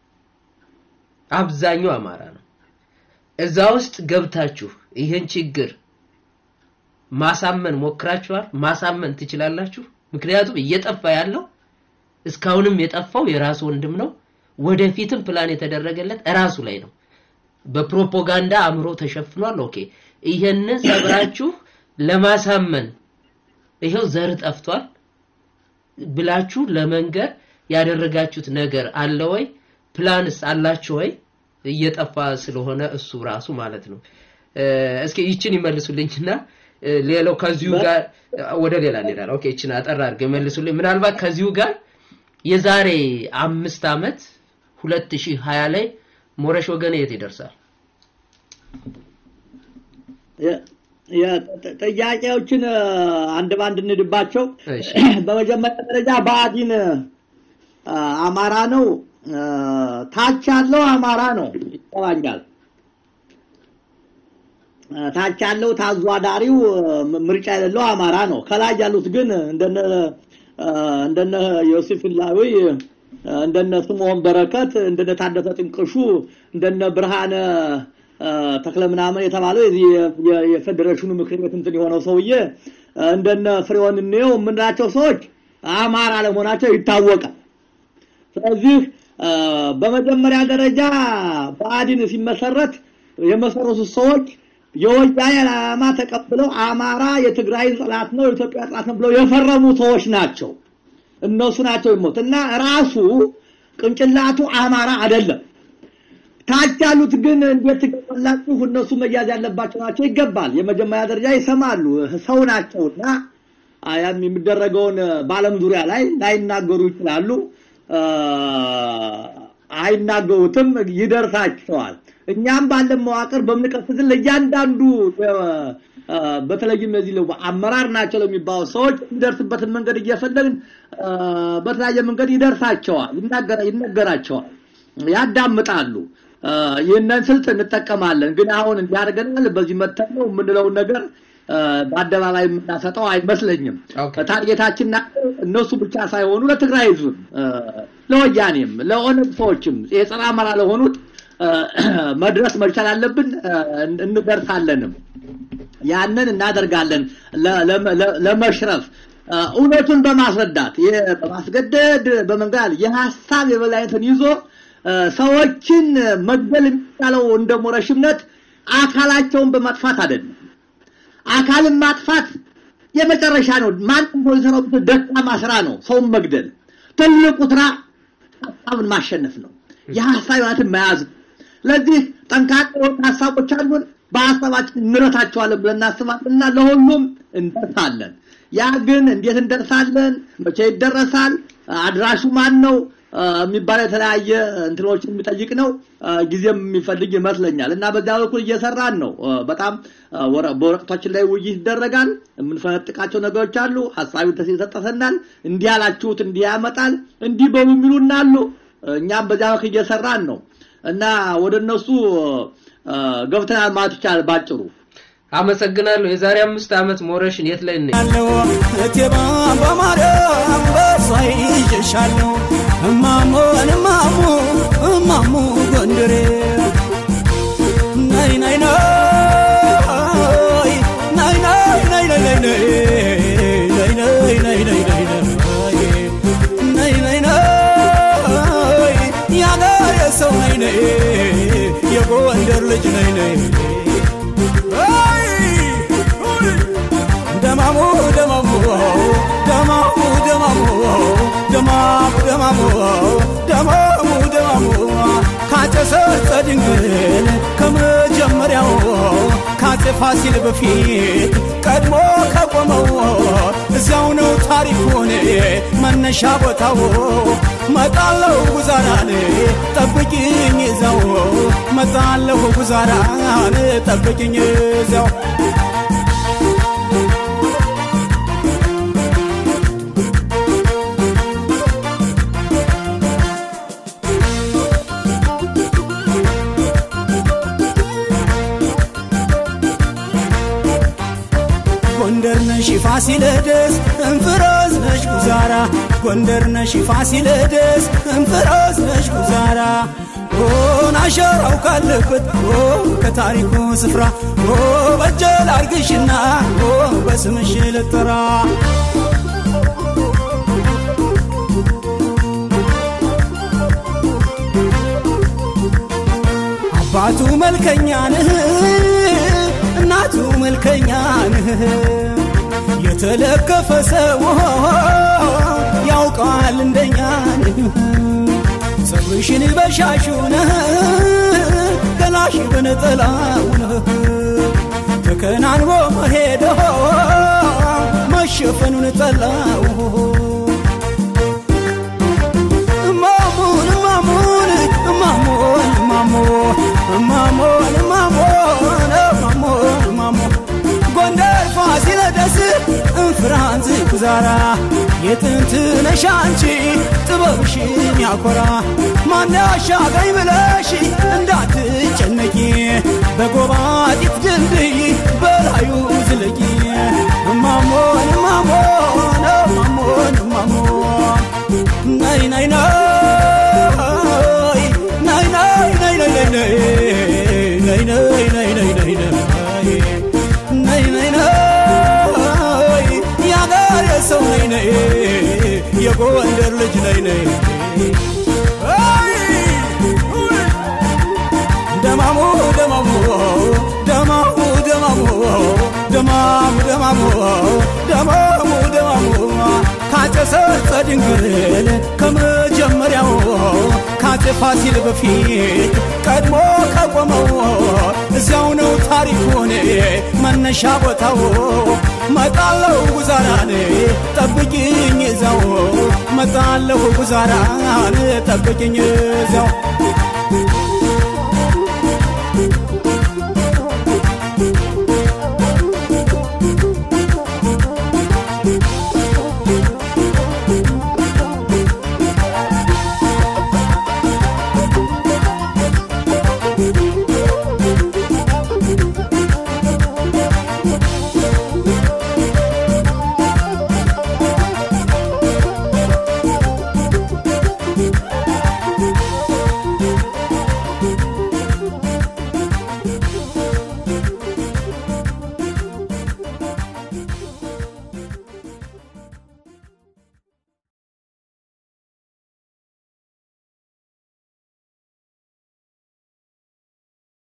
Speaker 2: አብዛኛው አማራ ነው። እዛ ውስጥ ገብታችሁ ይህን ችግር ማሳመን ሞክራችኋል? ማሳመን ትችላላችሁ? ምክንያቱም እየጠፋ ያለው እስካሁንም የጠፋው የራሱ ወንድም ነው። ወደፊትም ፕላን የተደረገለት እራሱ ላይ ነው። በፕሮፓጋንዳ አእምሮ ተሸፍኗል። ኦኬ፣ ይሄንን ሰብራችሁ ለማሳመን ይሄው ዘር ጠፍቷል ብላችሁ ለመንገር ያደረጋችሁት ነገር አለ ወይ? ፕላንስ አላችሁ ወይ? እየጠፋ ስለሆነ እሱ ራሱ ማለት ነው። እስኪ ይችን ይመልሱልኝና ሌላው ከዚሁ ጋር ወደ ሌላ እንሄዳለን። ኦኬ ይችን አጠር አድርገው ይመልሱልኝ። ምናልባት ከዚሁ ጋር የዛሬ አምስት ዓመት ሁለት ሺህ ሀያ ላይ ሞረሽ ወገኔ የት ይደርሳል?
Speaker 4: ጥያቄዎችን አንድ ባንድ እንድባቸው።
Speaker 2: እሺ።
Speaker 4: በመጀመሪያ ደረጃ ብአዴን አማራ ነው፣ ታች ያለው አማራ ነው ይገባኛል። ታች ያለው ታዟዳሪው ምርጫ የሌለው አማራ ነው። ከላይ ያሉት ግን እንደነ እንደነ ዮሴፍ ላዊ እንደነ ስምዖን በረከት እንደነ ታደሰ ጥንቅሹ እንደነ ብርሃነ ተክለ ምናምን የተባለው የዚህ የ- የፌዴሬሽኑ ምክር ቤት እንትን የሆነው ሰውዬ እንደነ ፍሬውን እንየው የምንላቸው ሰዎች አማራ ለመሆናቸው ይታወቃል። ስለዚህ በመጀመሪያ ደረጃ ብአዴን ሲመሰረት የመሰረቱት ሰዎች የወያኔ ዓላማ ተቀብለው አማራ የትግራይ ጠላት ነው፣ የኢትዮጵያ ጠላት ነው ብለው የፈረሙ ሰዎች ናቸው። እነሱ ናቸው ይሞት እና ራሱ ቅንጭላቱ አማራ አይደለም። ታች ያሉት ግን እንዴት ትገባላችሁ? እነሱ መያዝ ያለባቸው ናቸው። ይገባል። የመጀመሪያ ደረጃ ይሰማሉ፣ ሰው ናቸውና ያም የሚደረገውን በዓለም ዙሪያ ላይ ላይናገሩ ይችላሉ። አይናገሩትም፣ ይደርሳቸዋል። እኛም ባለን መዋቅር በምንቀስትን ለእያንዳንዱ በተለይም ለዚህ አመራር ናቸው ለሚባሉ ሰዎች የሚደርስበትን መንገድ እየፈለግን በተለያየ መንገድ ይደርሳቸዋል፣ ይነገራቸዋል፣ ያዳምጣሉ። ይህንን ስልት እንጠቀማለን። ግን አሁን እንዲያደርገናል በዚህ መተን ነው የምንለውን ነገር በአደባባይ የምናሰጠው አይመስለኝም።
Speaker 2: ኦኬ።
Speaker 4: ታርጌታችን እነሱ ብቻ ሳይሆኑ ለትግራይ ህዝብም ለወያኔም ለኦነግ ሰዎችም የጸረ አማራ ለሆኑት መድረስ መቻል አለብን። እንደርሳለንም ያንን እናደርጋለን ለ- ለ- ለመሽረፍ እውነቱን በማስረዳት የ- በማስገደድ በመንጋል የሀሳብ የበላይነትን ይዞ ሰዎችን መግደል የሚቻለው እንደ ሞረሽ እምነት አካላቸውን በማጥፋት አይደለም። አካልን ማጥፋት የመጨረሻ ነው። ማንም ሰው ሊሰራው የሚችል ደካማ ስራ ነው። ሰውን መግደል ትልቁ ስራ ሀሳብን ማሸነፍ ነው። የሀሳብ ህይወትን መያዝ ነው። ስለዚህ ጠንካራ የሆኑ ሀሳቦች አሉን። በሀሳባችን እንረታቸዋለን ብለን እናስባለን እና ለሁሉም እንደርሳለን። ያ ግን እንዴት እንደርሳለን፣ መቼ ይደረሳል፣ አድራሹ ማን ነው የሚባል የተለያየ እንትኖችን የሚጠይቅ ነው። ጊዜም የሚፈልግ ይመስለኛል እና በዚያ በኩል እየሰራን ነው። በጣም በወረቀቶችን ላይ ውይይት ይደረጋል። የምንፈነጥቃቸው ነገሮች አሉ። ሀሳቢ ይሰጠሰናል። እንዲህ ያላችሁት እንዲህ ያመጣል፣ እንዲህ በሉ የሚሉና አሉ። እኛም በዚያ በኩል እየሰራን ነው እና ወደ እነሱ ገብተናል ማለት ይቻላል ባጭሩ።
Speaker 2: አመሰግናለሁ። የዛሬ አምስት ዓመት ሞረሽን የት ላይ ነው?
Speaker 3: አለው እቴባ በማርያም በሷ ይዤሻለሁ እማሞን እማሙ እማሙ ጎንደሬ ናይ ናይ ናይ ናይ ናይ ናይ ናይ ናይ ናይ ናይ ናይ ናይ ናይ ናይ ናይ ናይ ያገሬ ሰው ናይ ናይ የጎንደር ልጅ ናይ ናይ ደማሙ ደማሙ ደማሙ ደማሙ ደማሙ ደማሙ ደማሙ ደማሙ ካጨሰ ድንግል ከመጀመሪያው ካፄ ፋሲል በፊት ቀድሞ ከቆመው እዚያው ነው ታሪኩ ታሪኩን መነሻ ቦታው መጣለሁ ጉዛራን ጠብቂኝ እዛው መጣለሁ ጉዛራን ጠብቂኝ እዛው ጎንደር ነሽ ፋሲለደስ እንፍሮዝ ነሽ ጉዛራ ጎንደር ነሽ ፋሲለደስ እንፍሮዝ ነሽ ጉዛራ ሆን አሸራው ካለበት ኦ ከታሪኩ ስፍራ ኦ በጀል አርግሽና ኦ በስምሽ ልጠራ አባቱ መልከኛ ነህ እናቱ መልከኛ ነህ የተለከፈ ሰው ያውቀዋል እንደኛ ነህ ፀጉርሽን በሻሹ ነህ ገላሽ በነጠላው ነህ ተከናንቦ መሄዶ መሸፈኑን ጠላው ማሙን ማሙን ማሙን ማሞ ማሞን ማሞን ማሞን ማሞ ጎንደር ፋሲለደስ እንፍራንዝ ጉዛራ የጥንት ነሽ አንቺ ጥበብሽን ያኮራ ማን ያሻገኝ ብለሽ እንዳትጨነቂ በጎባጢት ድልድይ በላዩ ዝለቂ ማሞን ማሞን ማሞን ማሞ ናይ ናይ ናይ ናይ ናይ ናይ ናይ ናይ ናይ ናይ ናይ ናይ ናይ ናይ ናይ ናይ የአገር የሰው ነይ ነይ የጎንደር ልጅ ነይ ነይ ደማሙ ደማሙ ደማሙ ደማሙ ደማሙ ደማሙ ደማሙ ደማሙ ካጨሰ ጸድንግል ከመጀመሪያው ካፄ ፋሲል በፊት ቀድሞ ከቆመው እዚያው ነው ታሪኩን መነሻ ቦታው መጣለሁ ጉዛራን ጠብቂኝ እዛው መጣለሁ ጉዛራን ጠብቂኝ እዛው